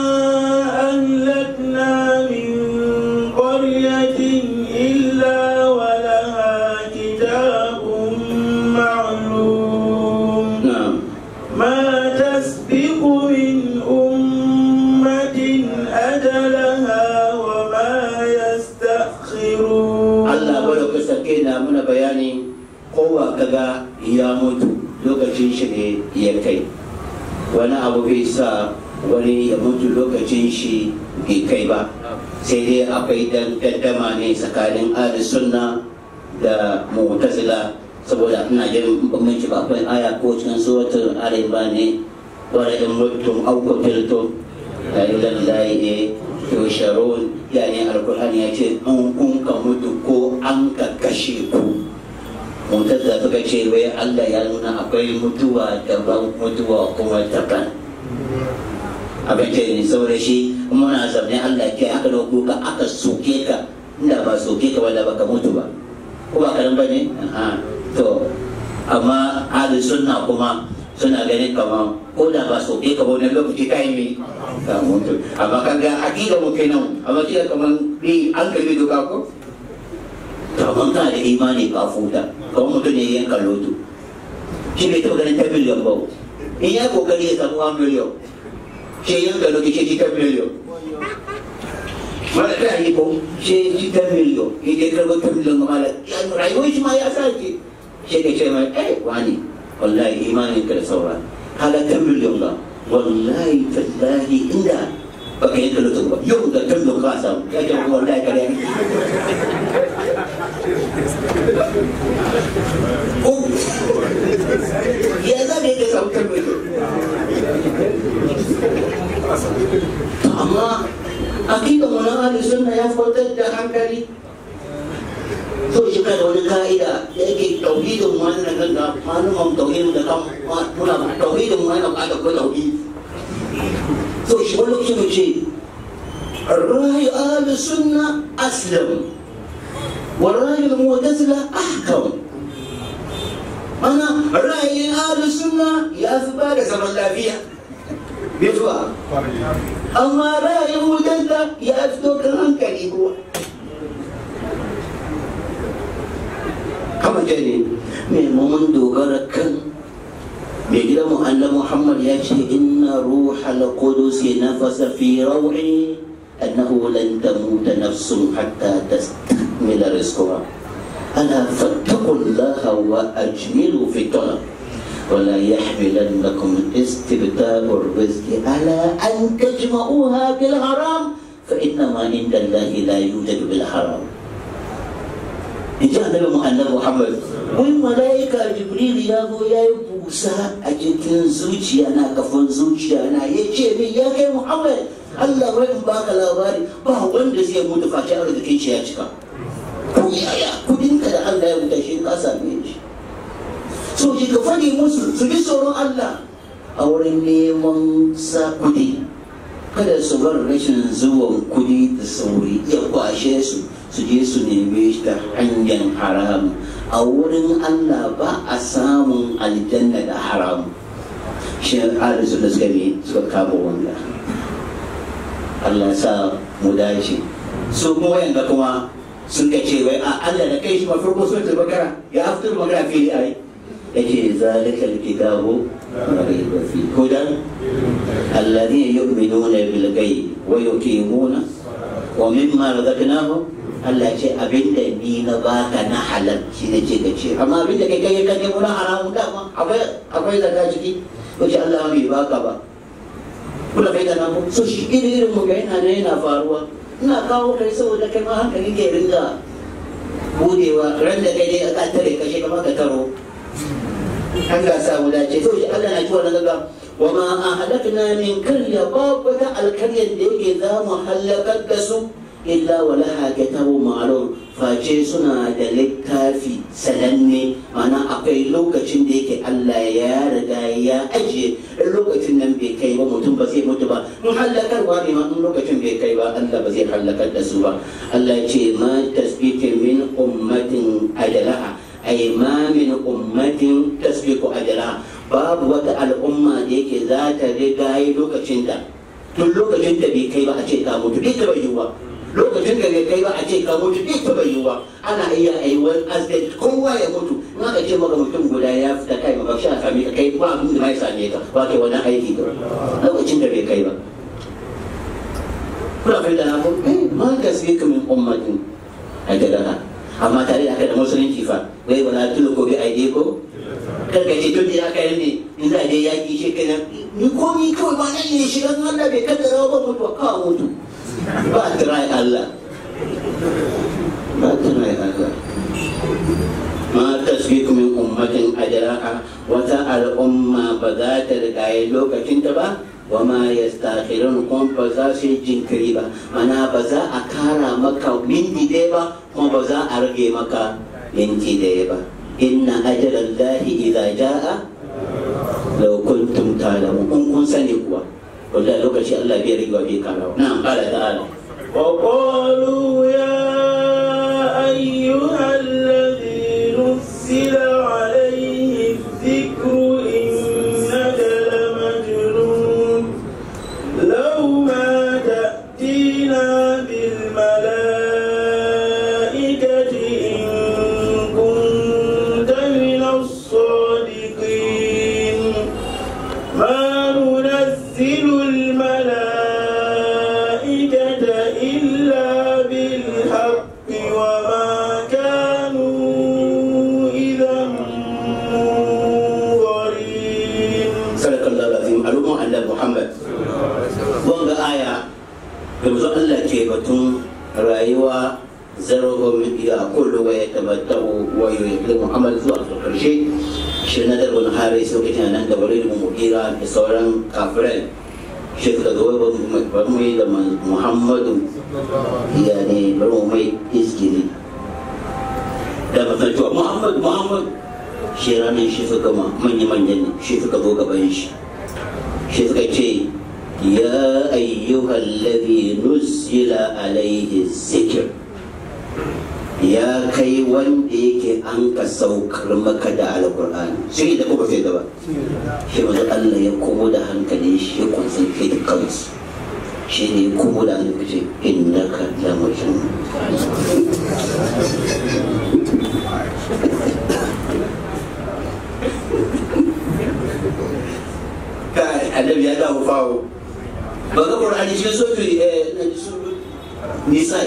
أهلكنا من قرية إلا ولها كتاب معلوم na'am ما تسبق من أمة أجلها وما يستأخرون Allah bada ka sake na muna bayani kowa kaga ya mutu lokacin shi ne ya kai wani abu bai sa wani ya mutu lokacin shi bai kai ba sai dai akwai dan gaddama ne tsakanin ahli sunna da mu'tazila saboda ina jin bambanci ba akwai aya ko cikin suratul al-imran ne wala in mutum aw qutiltum la ilaha illa yusharun yani alqur'ani ya ce an kun ka mutu ko an ka kashe ku mutazza suka ce wai Allah ya nuna akwai mutuwa daban mutuwa kuma daban abin ce ne saboda shi muna zaune Allah ke aka dauko ka aka soke ka inda ba soke ka wanda baka mutu ba ko ba karan bane to amma ahli sunna kuma suna ganin kamar ko da ba soke ka wani lokaci kai ne ka mutu amma kan ga akida mu kenan amma kida kamar bi an kalli doka ko to amma ka da imani ka futa kamar mutum ne yanka lotu shi bai taɓa ganin ta miliyan ba in ya kokari ya samu 1 miliyan shi yanka lotu shi ta miliyan mala ta yi ko shi ji ta miliyan ya je karɓar ta miliyan ga mala rayuwar shi ma ya sake shi ka ce mai eh wani wallahi imanin ka da saura kaga ta miliyan ba wallahi tallahi inda baka yi kalotun ba yau da kan da ka samu ya ce kuma wallahi kare ne ya za ne ka samu kan miliyan amma akida mu na ahli sunna ya fitar da hankali to shi da wani ka'ida da yake tauhidin mu wannan nan da malumin tauhidin da kan muna tauhidin mu yana kada ko tauhid to shi wani lokaci mu ce الرأي أهل السنة أسلم والرأي المعتزلة أحكم أنا رأي أهل السنة يا أثبات زمن لا فيها بيتوا أما رأي المعتزلة يا أثبات الأنكر هو kama jani mai mun dogara kan mai gida mu Allah Muhammad ya ce inna ruhal qudus nafasa fi raw'i annahu lan tamuta nafsun hatta tastakmila rizqaha ala fattaqullaha wa ajmilu fi talab ولا يحملنكم استبدال الرزق على أن تجمعوها بالحرام فإنما عند الله لا يوجد بالحرام in ji annabi mu annabi Muhammad wai malaika Jibril ya zo ya yi busa a cikin zuciya na kafin zuciya na ya ce min ya kai Muhammad Allah bai in baka labari ba wanda zai mutu face arzikin shi ya cika ko yaya kudin ka da Allah ya mutu shi ka same shi so shi ka fadi musu su bi tsoron Allah a wurin neman sa kudi kada su bar rashin zuwan kudi da sauri ya kwashe su su je su neme shi ta hanyar haram a wurin Allah ba a samun aljanna da haram shi alisu da suka ne suka kama wanda Allah sa mu dace su kuma wayanda kuma sun ka ce wai a Allah da kai shi ma farko sun ta bakara ya fitar magana fili ai yace zalika alkitabu raiba fi hudan alladhina yu'minuna bil ghaibi wa yuqimuna wa mimma razaqnahum Allah ce abinda ni na baka na halal shi ne ce ka ce amma abinda kai kai ka nemo na haramun dama akwai akwai zaka ciki wace Allah bai baka ba kula kai da na mu so shi iri irin mu ga yana ne yana faruwa ina kawo kai saboda kai ma hankali ke ringa budewa ran da kai dai ka tare ka shi kamar ka taro an ga sa mu dace to shi Allah na ji wannan gaga wa ma ahlakna min qarya babu ta alkaryan da yake za mu halakar da su illa wa laha kitabu ma'lum face suna da littafi sananne mana akwai lokacin da yake Allah ya riga ya ajiye in lokacin nan bai kai ba mutum ba zai mutu ba in hallakarwa ne ma in lokacin bai kai ba Allah ba zai hallakar da su ba Allah ya ce ma tasbiqu min ummatin ajalaha ay ma min ummatin tasbiqu ajalaha babu wata al'umma da yake za ta riga yi lokacin da tun lokacin da bai kai ba a ce ta mutu bai taɓa yiwuwa lokacin da bai kai ba a ce ka mutu bai taɓa yiwuwa ana iya a yi wani accident kowa ya mutu in aka ce maka mutum guda ya fita kai ma ba shi a same ka kai ba abin da ma ya same ka ba kai wani aiki ba lokacin da bai kai ba kuna fahimta na ko eh ma ka sai ka min ummatin a jadaha amma tare da haka da musulunci fa wai wala tuluko bi aide ko karka ce tun da aka yi ne in za a je yaƙi shi kenan ni komi kawai ba nan ne shigan Allah bai kaddara ba mutu ka mutu ba a tirai Allah ba a tirai Allah ma tasbiku min ummatin ajraha wata al'umma ba za ta rigaye lokacin ta ba wa ma yastakhirun kuma ba za su yi jinkiri ba mana ba za a kara maka minti ɗaya ba kuma ba za a rage maka minti ɗaya ba inna ajalan lahi idza jaa law kuntum ta'lamun in kun sani kuwa wallahi lokaci Allah bai rage wa bai karawa na'am qala ta'ala وقالوا يا أيها الذي نزل عليه الذكر إنك لمجنون لو ما تأتينا بالملائكة إن كنت من الصادقين ما ننزل الملائكة إلا بالحق وما كانوا إذا منظرين sadakallahu alazim al'umma Allah Muhammad wanga aya yanzu Allah ke batun rayuwa zarhum ya kullu wa yatabattau wa yuhibbu Muhammad zuwa ga karshe shi na darbin haris lokacin nan da bari mu mukira da sauran kafirai shi suka zo bari mu yi da Muhammadu ya ne bari mu mai iskiri da masancewa Muhammad Muhammad shi ranar shi suka ma manya-manyan shi suka zo gaban shi shi suka ce ya ayyuhal ladhi nuzila alaihi zikir ya kai wanda yake an ka saukar maka da alkur'ani shi da kuma sai gaba shi wanzu Allah ya komo da hankali shi ya concentrate kansu shi ne ya komo da hankali ce innaka la majnun kai annabi ya dawo fawo ba ga qur'ani shi so to eh na ji su nisa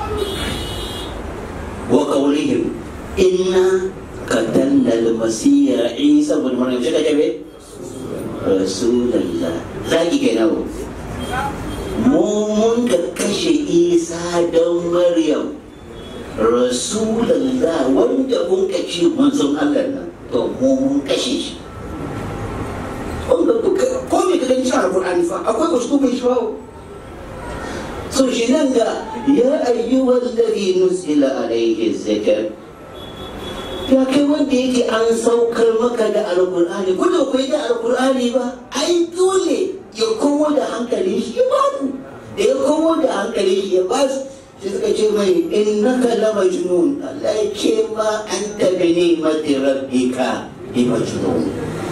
wa qawlihim inna qatalna al-masih isa ibn maryam shi kace be rasulullah zaki ke nawo mu mun ka kashe isa don maryam rasulullah wanda mun ka ce manzon Allah nan to mu mun kashe shi wanda ko me ka gani cikin alƙur'ani fa akwai uslubin shi bawo so shi nan ga ya ayyuhal ladhi nuzila alayhi zikr ya kai wanda yake an saukar maka da alƙur'ani ko da kai da alƙur'ani ba ai dole ya komo da hankali shi ya babu da ya komo da hankali shi ya basu shi suka ce mai innaka la majnun Allah ya ce ma anta bi ni'mati rabbika bi majnun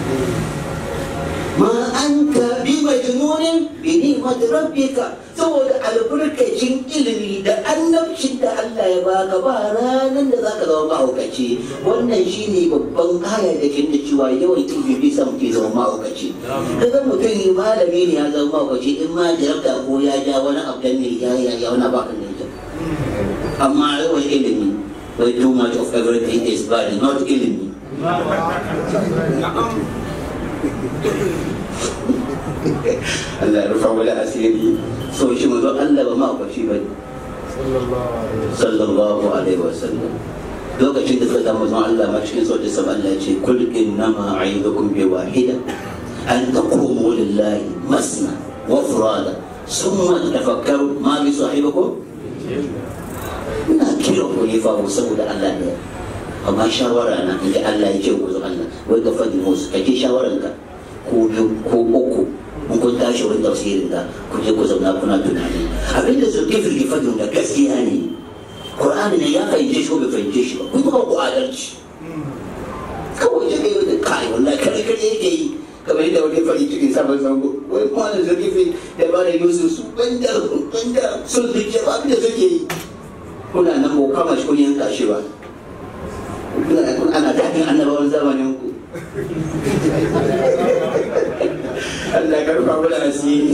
ma anta bi majnunin bi ni'mati rabbika saboda albarkacin ilimi da annabcin da Allah ya baka ba ranar da zaka zama mahaukaci wannan shine babban aya da ke da cewa yawan ilimi bai sa mutum zama mahaukaci kaga mutum malami ne ya zama mahaukaci in ma jarabta ko ya ja wani abu da ne ya ya ya wani baka ne amma yawan ilimi wai too much of everything is bad not ilimi Allah ya rufa wala asiri so shi manzo Allah ba ma kwashi ba sallallahu alaihi wasallam lokacin da suka zama manzon Allah ma cikin sautin sa Allah ya ce kul innama a'idukum bi wahida an taqumu lillahi masna wa furada summa tafakkaru ma bi sahibikum ina kira ku ne fa saboda Allah ne amma shawara na inda Allah ya ce ku zo Allah wai ga fadi musu kake shawaranka ko biyu ko uku in kun tashi wurin tafsirin da ku je ku zauna kuna tunani abinda su ke firgi fadin da gaskiya ne Qur'ani ne ya fahimce shi ko bai fahimce shi ba kun kuma ku adalci kawai je kai da kai wallahi kare kare yake yi kamar yadda wani fari cikin sabon zango wai kwanan zargifi da ba da yusuf su banda banda sun zuciya ba abinda suke yi kuna nan ba kama shi kun yanka shi ba ana daɗin annabawan zamanin ku Allah ka rufa mana asiri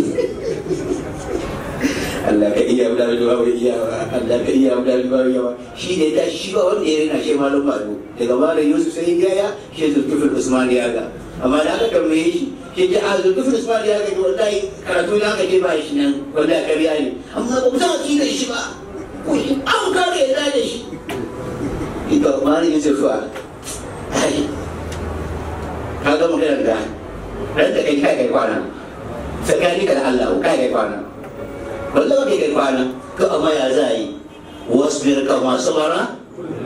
Allah ka iya mu da ruwa bai iya ba Allah ka iya mu da ruwa bai yawa shi ne ta shi ba wanda ya rina shi malum malu daga malam Yusuf sai ya ya shi Zulkifil Usman ya ga amma da aka tambaye shi shi ta a Zulkifil Usman ya ga wallahi karatu na aka ce ba shi nan wallahi kariya ne amma ba ku san akidar shi ba ko shi an kare ya da shi ita malam Yusuf fa ka ga maganar da ran da kai kai kai kwana tsakani ka da Allah kai kai kwana wallahi kai kai kwana ka amma ya za yi wasbir kama sabara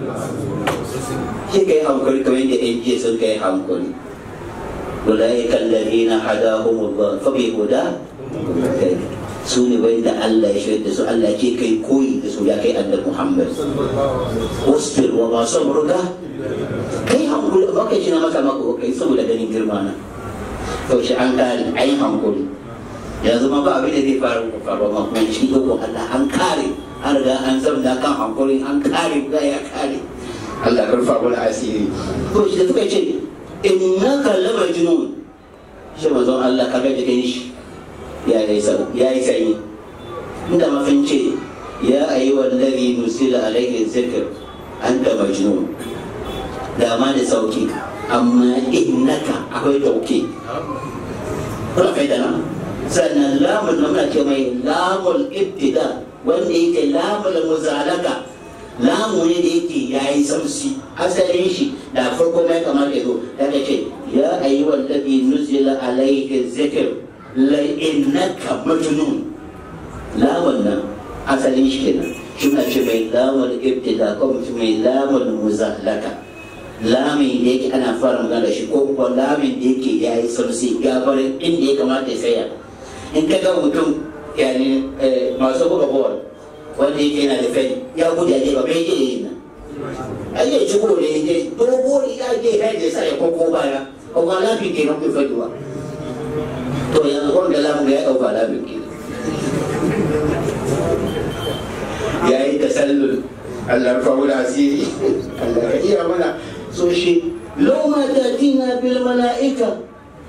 shi kai hankali kamar yadda yan jiya sun kai hankali أولئك الذين هداهم الله فبهدى su ne wanda Allah ya shirya da su Allah ke kai koyi da su ya kai annabi Muhammad wasbir wa ma sabruka kai hankuli ba kai shi na maka maka kai saboda ganin girma na to shi an kare ai hankuli yanzu ma ba abin da zai faru ku faru ma kuma shi ko Allah an kare an riga an zamna kan hankuli an kare ga ya kare Allah karfa mana asiri to shi da suka ce innaka lamajnun shi manzon Allah ka ga jikin shi ya yi sanyi inda mafin ce ya ayi wallazi nusila alaihi zikr anta majnun da ma da sauki amma innaka akwai tauki kuna kai da nan sannan lamun na muna ce mai lamul ibtida wanda yake lamul muzalaka lamu ne da yake ya yi samsi asalin shi da farko mai kamar ya zo daga ce ya ayi wallazi nuzila alaihi zikr la innaka majnun la wannan asalin shi kenan shi na ce mai lamul ibtida ko mutum mai lamul muzallaka lamin da yake ana fara magana da shi ko kuma lamin da yake ya yi samsi gabarin inda ya kamata ya tsaya in ka ga mutum yani masu buga bawar wanda yake yana da fai ya gudu ya je ba bai je yi nan ai ya ci gore ya je dogo ya je ya je sa ya koko baya ko ba lafi ke nan bai faduwa to yanzu wanda lamu ya dauka lafi ke ya yi tasallul Allah fa wula asiri Allah ka iya mana so shi law ma tatina bil malaika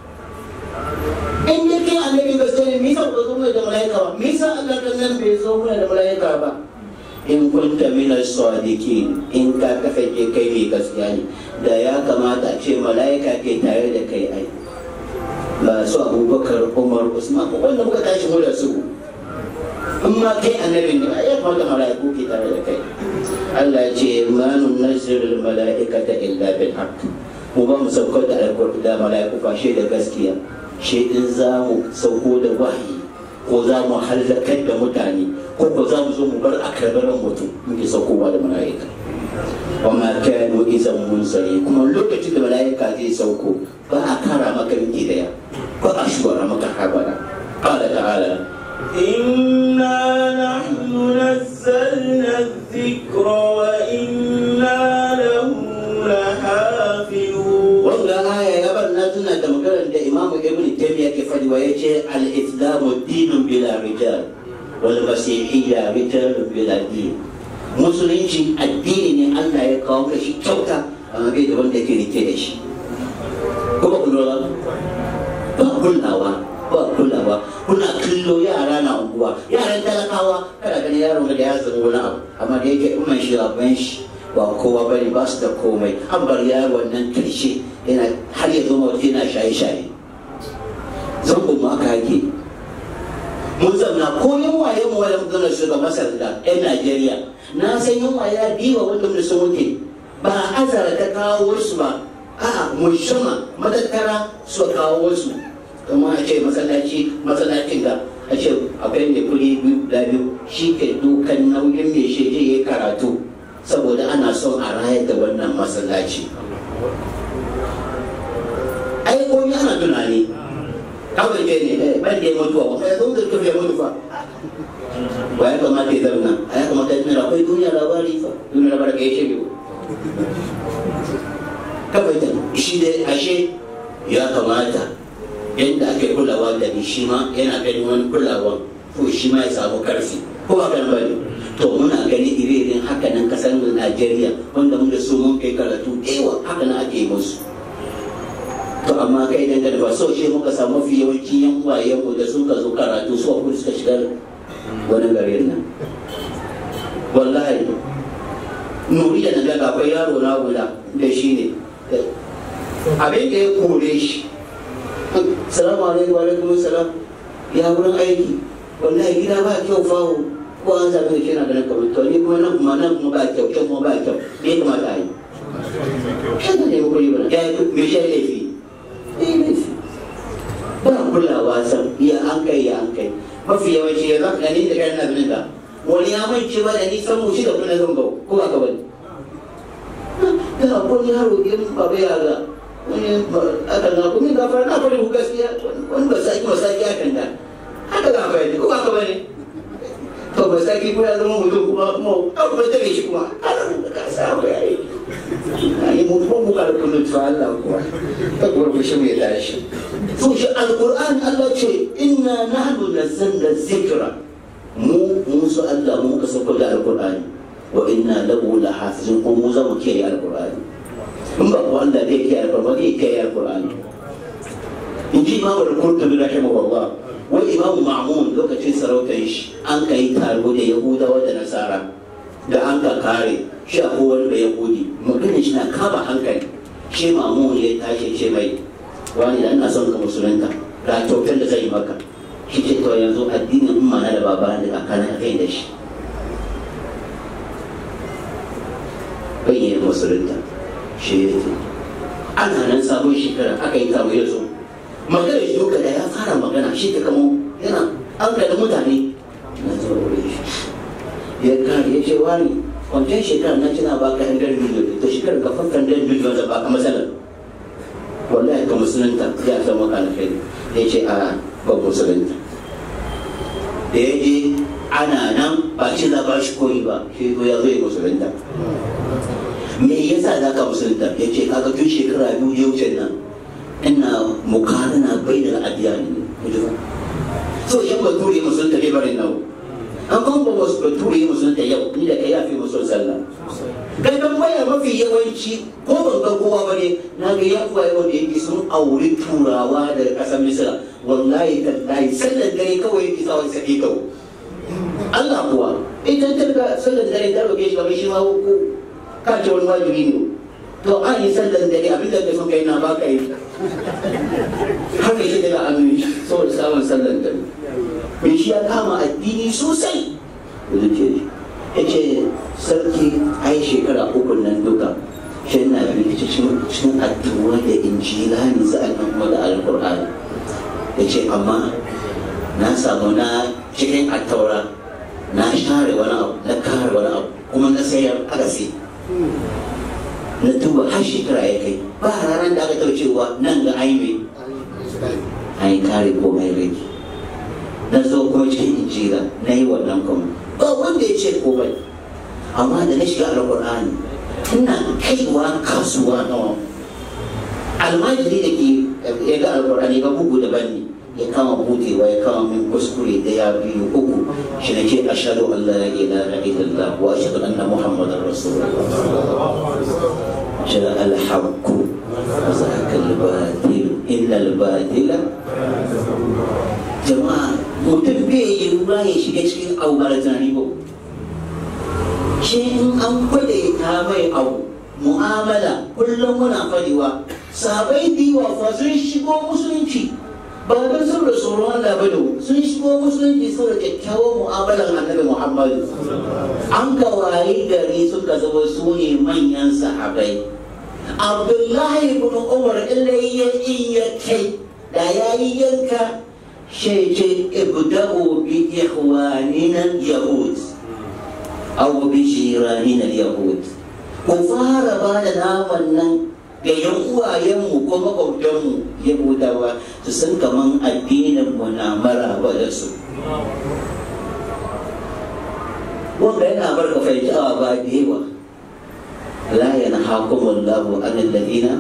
in dai kai annabi gaske ne misa ba zo mai da malaika ba misa Allah kan nan bai zo mai da malaika ba in kunta min as-sadiqin in ka kasance kai mai gaskiya ne da ya kamata a ce malaika ke tare da kai ai ba su abubakar umar usman ko wanda muka tashi mu da su in ma kai annabi ne ai ya kamata malaiku ke tare da kai Allah ya ce ma nunazzilu al-mala'ikata illa bil haqq mu ba mu saukar da alƙur'ani da malaiku fashe da gaskiya shi in za mu sauko da wahayi ko za mu hallakar da mutane ko ko za mu zo mu bar akarbaran mutum muke saukowa da mala'ika wa ma kanu izan munsari kuma lokacin da mala'ika zai sauko ba a kara maka miki daya ba a shugara maka habara qala ta'ala إنا نحن نزلنا الذكر وإنا له لحافظون wanda aya ya bar na tuna da maganar da imamu ibn taymiya ke fadi wa yace al-islamu dinun bila rijal wal masihiyya rijalun bila din musulunci addini ne Allah ya kawo ka shi kyauta amma bai da wanda ke rike da shi kuma kun lura ba kulawa ba kulawa kuna kallo yara na unguwa yaran talakawa kana ganin yaron da ya zama wani abu amma da yake umman shi ban shi ba kowa bane ba su da komai an bar yaron nan karshe yana har ya zama waje yana shaye-shaye zangon ma aka hake mun zamna ko yin waye mu wani zama shugaban masar da yan najeriya na san yin waye ya biwa wanda mun sun wuce ba azara ta kawo su ba a mushama matattara su kawo su kuma a ce masallaci masallacin da a ce akwai mai kuri biyu da biyu shi ke dukan nauyin mai shi ya yi karatu saboda ana son a rayar da wannan masallaci ai ko ni ana tunani kawai je ne ban da ya mutuwa ba ya zo da ya mutu fa ba ya kamata ya zauna a ya kamata ya tuna akwai duniya labari fa duniya labari ka yi shi biyu kawai da shi dai ashe ya kamata yadda ake kulawa da ni shi ma yana ganin wani kulawa ko shi ma ya samu karfi ko ba kan bane to muna gani ire-iren haka nan kasar mu Najeriya wanda mun da su mun kai karatu ewa haka nan ake musu to amma kai dan da ba so shi muka samu mafi yawanci yan wayen mu da suka zo karatu su kuma suka shiga wani garin nan wallahi nuri da naga akwai yaro na guda da shi ne abin da ya kore shi salamu alaikum wa alaikum salam ya wurin aiki wallahi gida ba kyau fawo ko an zaɓi da kina ganin kamar to ni kuma nan kuma nan kuma ba kyau can kuma ba kyau me kamata a yi shi ne ne kuɗi bana ya yi me shi laifi eh laifi ba kulawa san ya an kai ya an kai mafi yawanci ya zaka gani da kai na bin da wani ya mai ba da nisan mu shi da kuna zan bau ko ba ka bane da akwai yaro in baba ya ga wani aka na kuma gafara na fari ku gaskiya wani ba saki ba saki akan da haka gafara ne ko ba ka bane to ba saki ko ya zama mutum kuma kuma abu ba tare shi kuma ka samu yayi ai mu ko mu kala kullu fa Allah kuwa ta gurbu shi mai tashi to shi alquran Allah ce inna nahnu nazzalna dhikra mu mu su Allah mu ka sako da alqur'ani wa inna lahu lahafizun ko mu za mu kiyaye alqur'ani in ba ku Allah zai kiyaye alqur'ani zai kiyaye alqur'ani in ji imamu al-qurtubi rahimahullah wai imamu ma'mun lokacin sarautar shi an kai taro da yahudawa da nasara da an ka kare shi a kowar da yahudi maganin shi na kama hankali shi mamu ya tashi ce mai wani da ina son ka musulunta ga kyautar da zai maka shi ce to yanzu addinin umma na da baba da kakana kai da shi bayyana musulunta shi ya ce ana nan sabon shekara aka yi taro ya zo magana shi duka da ya fara magana shi ta kamo yana an da mutane na zuwa wurin shi ya kare ya ce wani wancan shekarar na cina ba ka hundar miliyon ta shekarar ka fankan hundar miliyon da ba ka matsalar wallahi ka musulunta ya san maka na kai ya ce a ba musulunta da ya je ana nan ba shi za ba shi koyi ba shi ko ya zo ya musulunta me yasa za ka musulunta ya ce kaga tun shekara biyu ya wuce nan ina mukarana bai da adiyani so yan bature musulunta bai barin nawa an kan ba wasu bature musulunta yau ni da kai yafi musul sallah gadon baya mafi yawanci ko ban ga kowa bane na ga ya kuwa wanda yake sun auri turawa da kasar misira wallahi tallahi sallar dare kawai yake sa wani sake kawo Allah kuwa idan ta ga sallar dare ta roke shi kamar shi ma ko ka ce wani wajibi ne to an yi sallar dare abinda ka so kai na ba ka yi haka shi daga amin saboda samun sallar dare mai shi ya kama addini sosai da zuke ya ce sarki ai shekara uku nan duka shi na bi cikin addu'a da injila ne sa'an nan kuma da alkur'ani ya ce amma na samu na cikin attaura na share wani abu na kare wani abu kuma na sayar aka sai na duba har shekara ya kai ba ranar da aka taɓa cewa nan ga aime an yi kare komai rage na zo kuma cikin injila na yi wannan kuma ba wanda ya ce komai amma da na shiga alƙur'ani ina kaiwa kasuwa nawa almajiri da ke ya ga alƙur'ani ba bugu daban ne ya kama budewa ya kama min kuskure da ya biyu uku shi na ce ashadu an la ilaha illallah wa ashadu anna muhammadar rasulullah جاء الحق وزهق الباطل إلا الباطل jama'a mutum bai yi ruwa ya shiga cikin abu ba da tunani ba shi in an kwade ta mai abu mu'amala kullum muna fadewa sabai diwa fa sun shigo musulunci ba don saboda tsoron Allah ba da sun shigo musulunci saboda kyakkyawan mu'amalar annabi Muhammadu an gawayi gari suka zama su ne manyan sahabai Abdullahi ibn Umar illa ya iya kai da ya yi yanka شيء ابدأوا بإخواننا اليهود أو بجيراننا اليهود كفار بعد نامنا ga yan uwayenmu ko makwabtanmu yahudawa su san kaman addinin mu na maraba da su wanda yana bar ka fahimci awa ba da yawa la yanhaakum Allahu an alladhina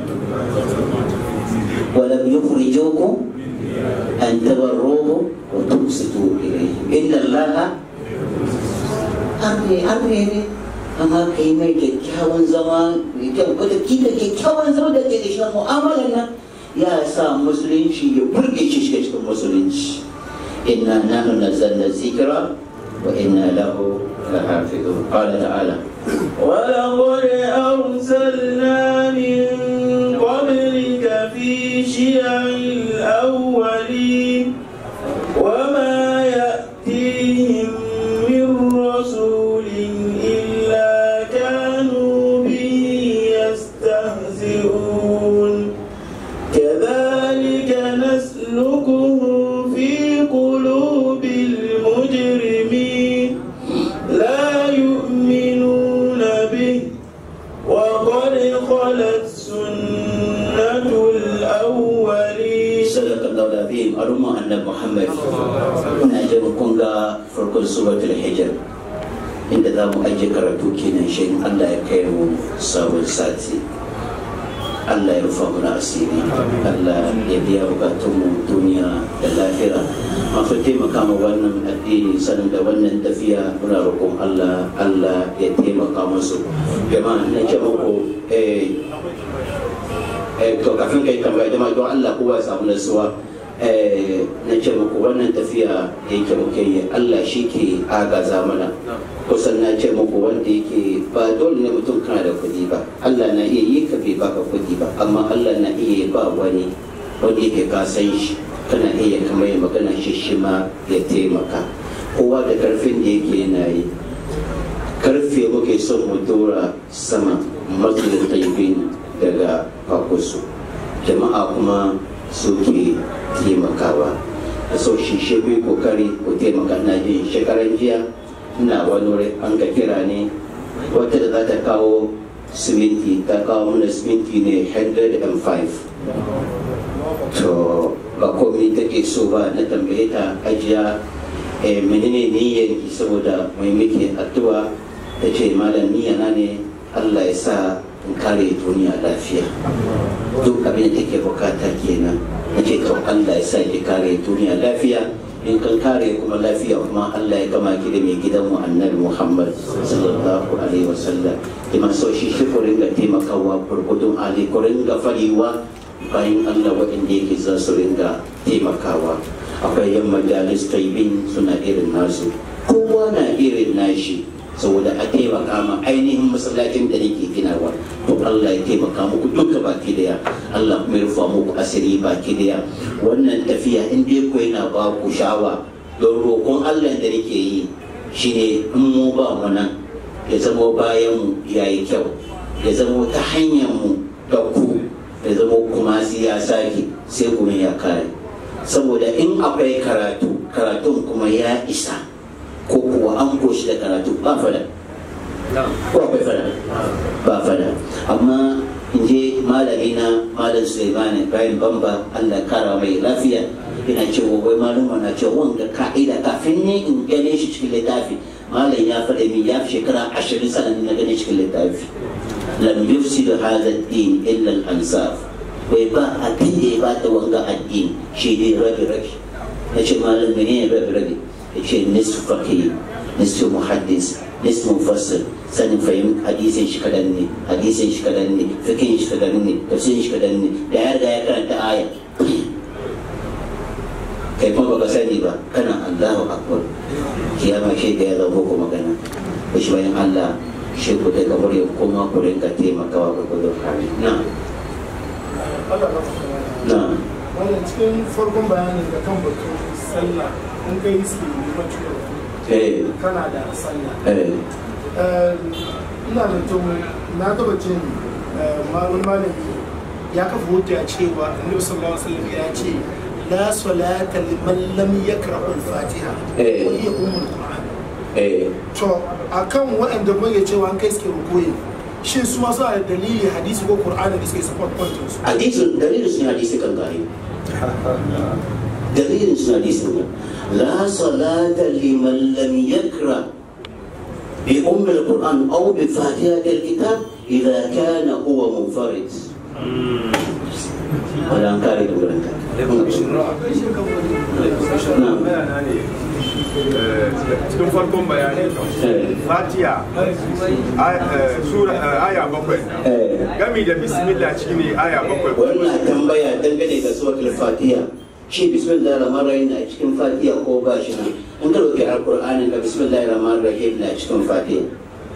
wa lam yukhrijukum أن تبروه وتقسطوا إليه إن الله أمري أمري amma ka yi mai kyakkyawan zama mai kyau wata kila kyakkyawan zama da ke da shi mu'amalar nan ya sa musulunci ya burge shi shiga cikin musulunci inna nahnu nazzalna zikra wa inna lahu lahafizun qala ta'ala ولقد أرسلنا من قبلك في شيع الأولين وما يأتيهم من رسول إلا كانوا به يستهزئون كذلك muhammad ina jin kun ga farkon suratul hijr inda za mu ajiye karatu kenan shi allah ya kai mu sabon sati Allah ya rufa mana asiri Allah ya biya bukatunmu duniya da lahira masu taimaka ma wannan addini sanin da wannan tafiya muna roƙon Allah Allah ya taimaka musu jama'a na ce muku eh eh to kafin kai tambaya jama'a don Allah kowa ya samu nasuwa eh na ce muku wannan tafiya da yake muke yi Allah shi ke agaza mana kusan na ce muku wanda yake ba dole ne mutum kana da kuɗi ba Allah na iya yi ka bai baka kuɗi ba amma Allah na iya ba wani wanda yake ka san shi kana iya kamar ya magana shi shi ma ya taimaka kowa da karfin da yake yana yi karfe muke son mu dora sama masjidin taibin daga fakusu jama'a kuma suke taimakawa da so shi shi kokari ku taimaka na jin shekaran jiya ina wani wuri an ka kira ne wata da za ta kawo siminti ta kawo mana siminti ne 105 to ba komai take so ba na tambaye ta ajiya eh, menene niyyar ki saboda mai muke addu'a ta ce malam niyyana ne Allah ya sa in kare duniya lafiya duk abin da take bukata kenan na ce to Allah ya sa ki kare duniya lafiya in kan kare kuma lafiya kuma Allah ya gama ki da mai gidan mu annabi Muhammad sallallahu alaihi wasallam kuma so shi shi ku ringa taimakawa gurgudun hali ku ringa fariwa bayan Allah waɗanda yake za su ringa taimakawa akwai yan majalis taibin suna irin nasu kowa na irin nashi saboda a taimaka ma ainihin masallacin da nake ginawa to Allah ya taimaka muku duka baki daya Allah kuma ya rufa muku asiri baki daya wannan tafiya in dai ku yana ba ku shawa don roƙon Allah da nake yi shine in mu ba mu nan ya zama bayan mu yayi kyau ya zama ta hanyar mu da ku ya zama kuma ya sake sai kuma ya kare saboda in akwai karatu karatun kuma ya isa ko kuwa an koshi da karatu ba fada ko akwai fada ba fada amma in je malami na malam suleiman ibrahim bamba allah kara mai lafiya ina cewa wai malama na cewa wanga ka'ida kafin ne in gane shi cikin littafi malam ya faɗa min ya fi shekara ashirin sanan na gane cikin littafi lam yufsidu hadha ad-din illa al-ansaf bai ba abin da ya bata wanga addini shi dai rabi rabi ya ce malam menene rabi rabi ya ce nisfu faqih nisfu muhaddis nisfu mufassir sanin fahim hadisin shi kadan ne hadisin shi kadan ne fikin shi kadan ne tafsirin shi kadan ne da ya riga ya karanta aya kai kuma baka sani ba kana Allahu akbar kiyama shi da ya zama ko magana ko shi bayan Allah shi ku daga murya kuma ku rinka taimakawa ga gudun hali na na wannan cikin farkon bayanin da kan batun sallah in kai iski limanci da eh kana da sallah eh Eh, ina da tun na taba jin eh, ma- wani malami ya kafa hujja cewa annabi sallallahu alaihi wasallam ya ce la salata liman lam yaqra al-fatiha Eh. wa hiya ummul qur'an eh to akan waɗanda muke cewa an kai suke rukoyi shin su ma suna da dalili hadisi ko qur'ani da suke support point su hadisin dalilin sun hadisi kan gari dalilin sun hadisi ne la salata liman lam yakra bi ummi alquran aw bi fatihati alkitab idha kana huwa munfarid wala an kare da wurin bayana ne eh, cikin farkon bayani fatiya sura eh, aya bakwai gami da bismillah shi ne aya bakwai wannan tambaya dangane da suratul fatiha shi bismillahir rahmanir rahim na cikin fatiha ko ba shi nan in ka dauki alqur'ani da bismillahir rahmanir rahim na cikin fatiha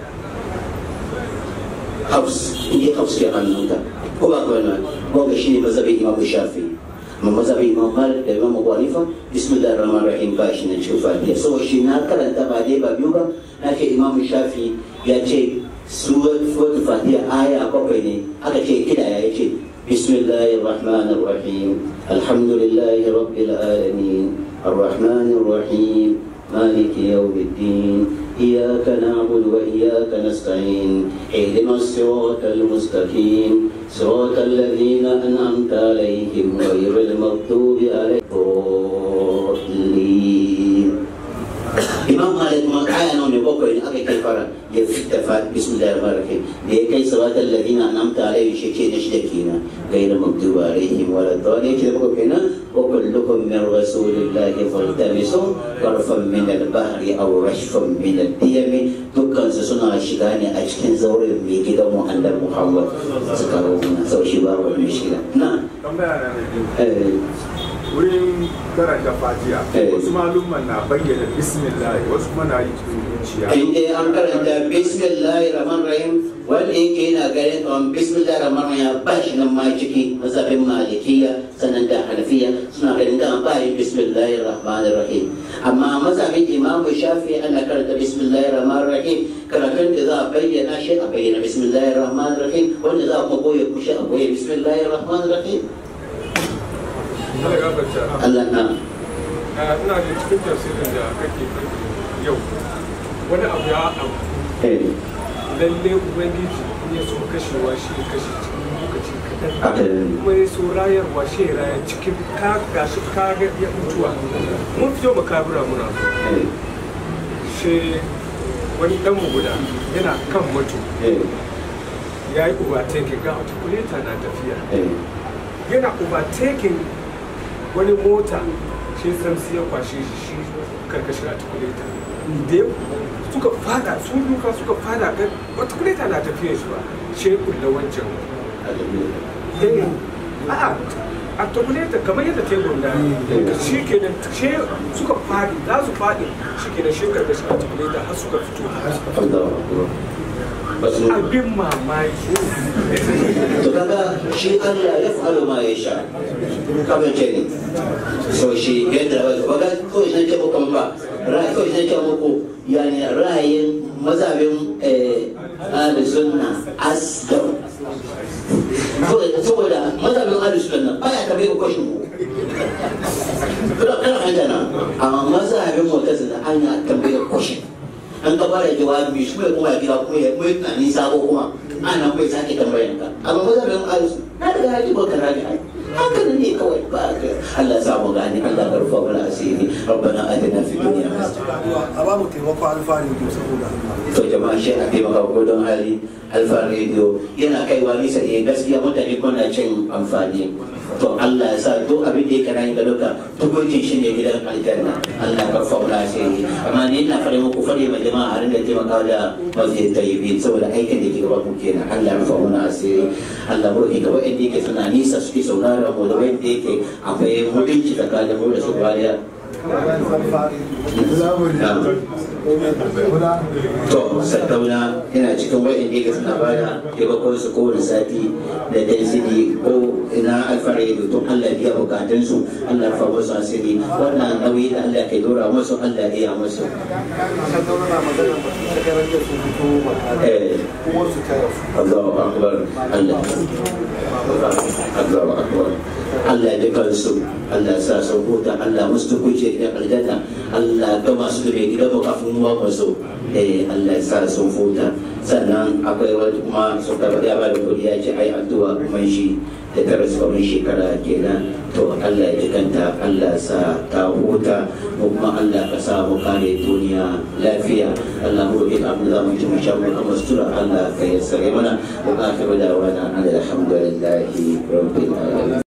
hafs in yi hafs ke hannunka ko ba ka wani ko ga shi ne mazhabin imam shafi amma mazhabin imam malik da imam abu hanifa bismillahir rahmanir rahim ba shi nan cikin fatiha saboda shi na karanta ba dai ba biyu ba na ce imam shafi ya ce suratul fatiha aya bakwai ne aka ce kidaya ya ce بسم الله الرحمن الرحيم الحمد لله رب العالمين الرحمن الرحيم مالك يوم الدين إياك نعبد وإياك نستعين اهدنا الصراط المستقيم صراط الذين أنعمت عليهم غير المغضوب عليهم kai fara ya fita fa bismillahir rahmanir rahim da ya kai salatal ladina an'amta alaihim shi ke da shi da kenan غير مكتوب عليهم ولا الضالين كده بقول هنا وكلكم من رسول الله فالتمسوا طرفا من البحر او رشفا من الديم dukkan su suna shiga ne a cikin zauren mai gidan mu annabi Muhammad suka rauna sau shi ba wani shiga na tambaya na da biyu wurin karanta fatiha Eh. wasu malumman na bayyana bismillah wasu kuma na yi cikin zuciya in dai an karanta bismillahir rahmanir rahim wanda yake yana ganin kamar bismillahir rahmanir rahim ya ba shi nan ma ciki mazhabin malikiya sannan da hanafiya suna ganin kan ba yin bismillahir rahmanir rahim amma mazhabin imam shafi ana karanta bismillahir rahmanir rahim karatun da za a bayyana shi a bayyana bismillahir rahmanir rahim wanda za a kuma goye kushi a goye bismillahir rahmanir rahim Allah ya gafarta Allah na ina da cikin tafsirin da kake faɗi yau wani abu ya abu eh lalle ubangiji in ya so kashewa shi ya kashe cikin lokaci kaɗan haka kuma ya so rayarwa shi ya raya cikin ka gashi ka ga ya mutuwa mun fito makabura muna eh shi wani dan mu guda yana kan mutu eh ya yi overtaking ga articulator na tafiya eh yana overtaking wani mota shi samsi ya kwashe shi shi karkashin articulator da ya suka fada sun duka suka fada ga articulator na tafiya shi ba shi ya kulla wancan eh a'a articulator kamar yadda tebur da shi ke da shi suka fadi za su fadi shi ke da shi karkashin articulator har suka fito Allahu akbar basu abin mamaki to kaga shi Allah ya fa'alu ma ya sha kamar ce ne so shi yadda ba ga ko shi ce muku ba ra'ayi ko shi ce muku yani ra'ayin mazhabin eh ahli sunna asdam saboda mazhabin ahli sunna baya tabe ku kashin ku kana kana hajjana amma mazhabin mu'tazila ana tambayar kashin an ka fara jawabi shi mai kuma gida kuma ya mai tunani sabo kuma ana mai sake tambayan ka amma ba za mu yi alisu na daga haji ba kana da hankali ne kawai ba ka Allah sa mu gane Allah ka rufa mana asiri rabbana atina fid dunya hasana a babu taimako alfahari to saboda to jama'a shi a taimaka ko don hali alfa radio yana kaiwa nisa ne gaskiya mutane kuna cin amfani to Allah ya sa duk abin da yake rayu ga duka tukuncin shi ne gidan aljanna Allah ka faula sai amma ni ina fare muku fare ma jama'a har da taimaka da masjid tayyibin saboda aikin da ke gaba ku kenan Allah ya faula asiri Allah mu roki gaba inda yake suna nisa suke saurara mu da wanda yake akwai mutunci tsakanin mu da su bariya to sadauna yana cikin wa'in da suna bada taimakon su kowane sati da density ko ina alfahari da tun Allah biya bukatun su Allah fa musu asiri wannan nauyi da Allah ke dora musu Allah ya musu eh Allahu akbar Allah Allahu akbar Allah ya kansu Allah ya sa sun huta Allah musu tukunce da aljanna Allah ga masu da mai gida ba kafin mu ba so eh Allah ya sa sun huta sannan akwai wani kuma sun karɓa ya ba da kuɗi ya ce ai addu'a kuma shi da ta rasu kamar shekara kenan to Allah ya jikanta Allah ya sa ta huta mu kuma Allah ka sa mu kare duniya lafiya Allah mu roƙi abin da za mu ci mu sha mu kama sutura Allah ka yassare mana wa akhiru da'wana alhamdulillahi rabbil alamin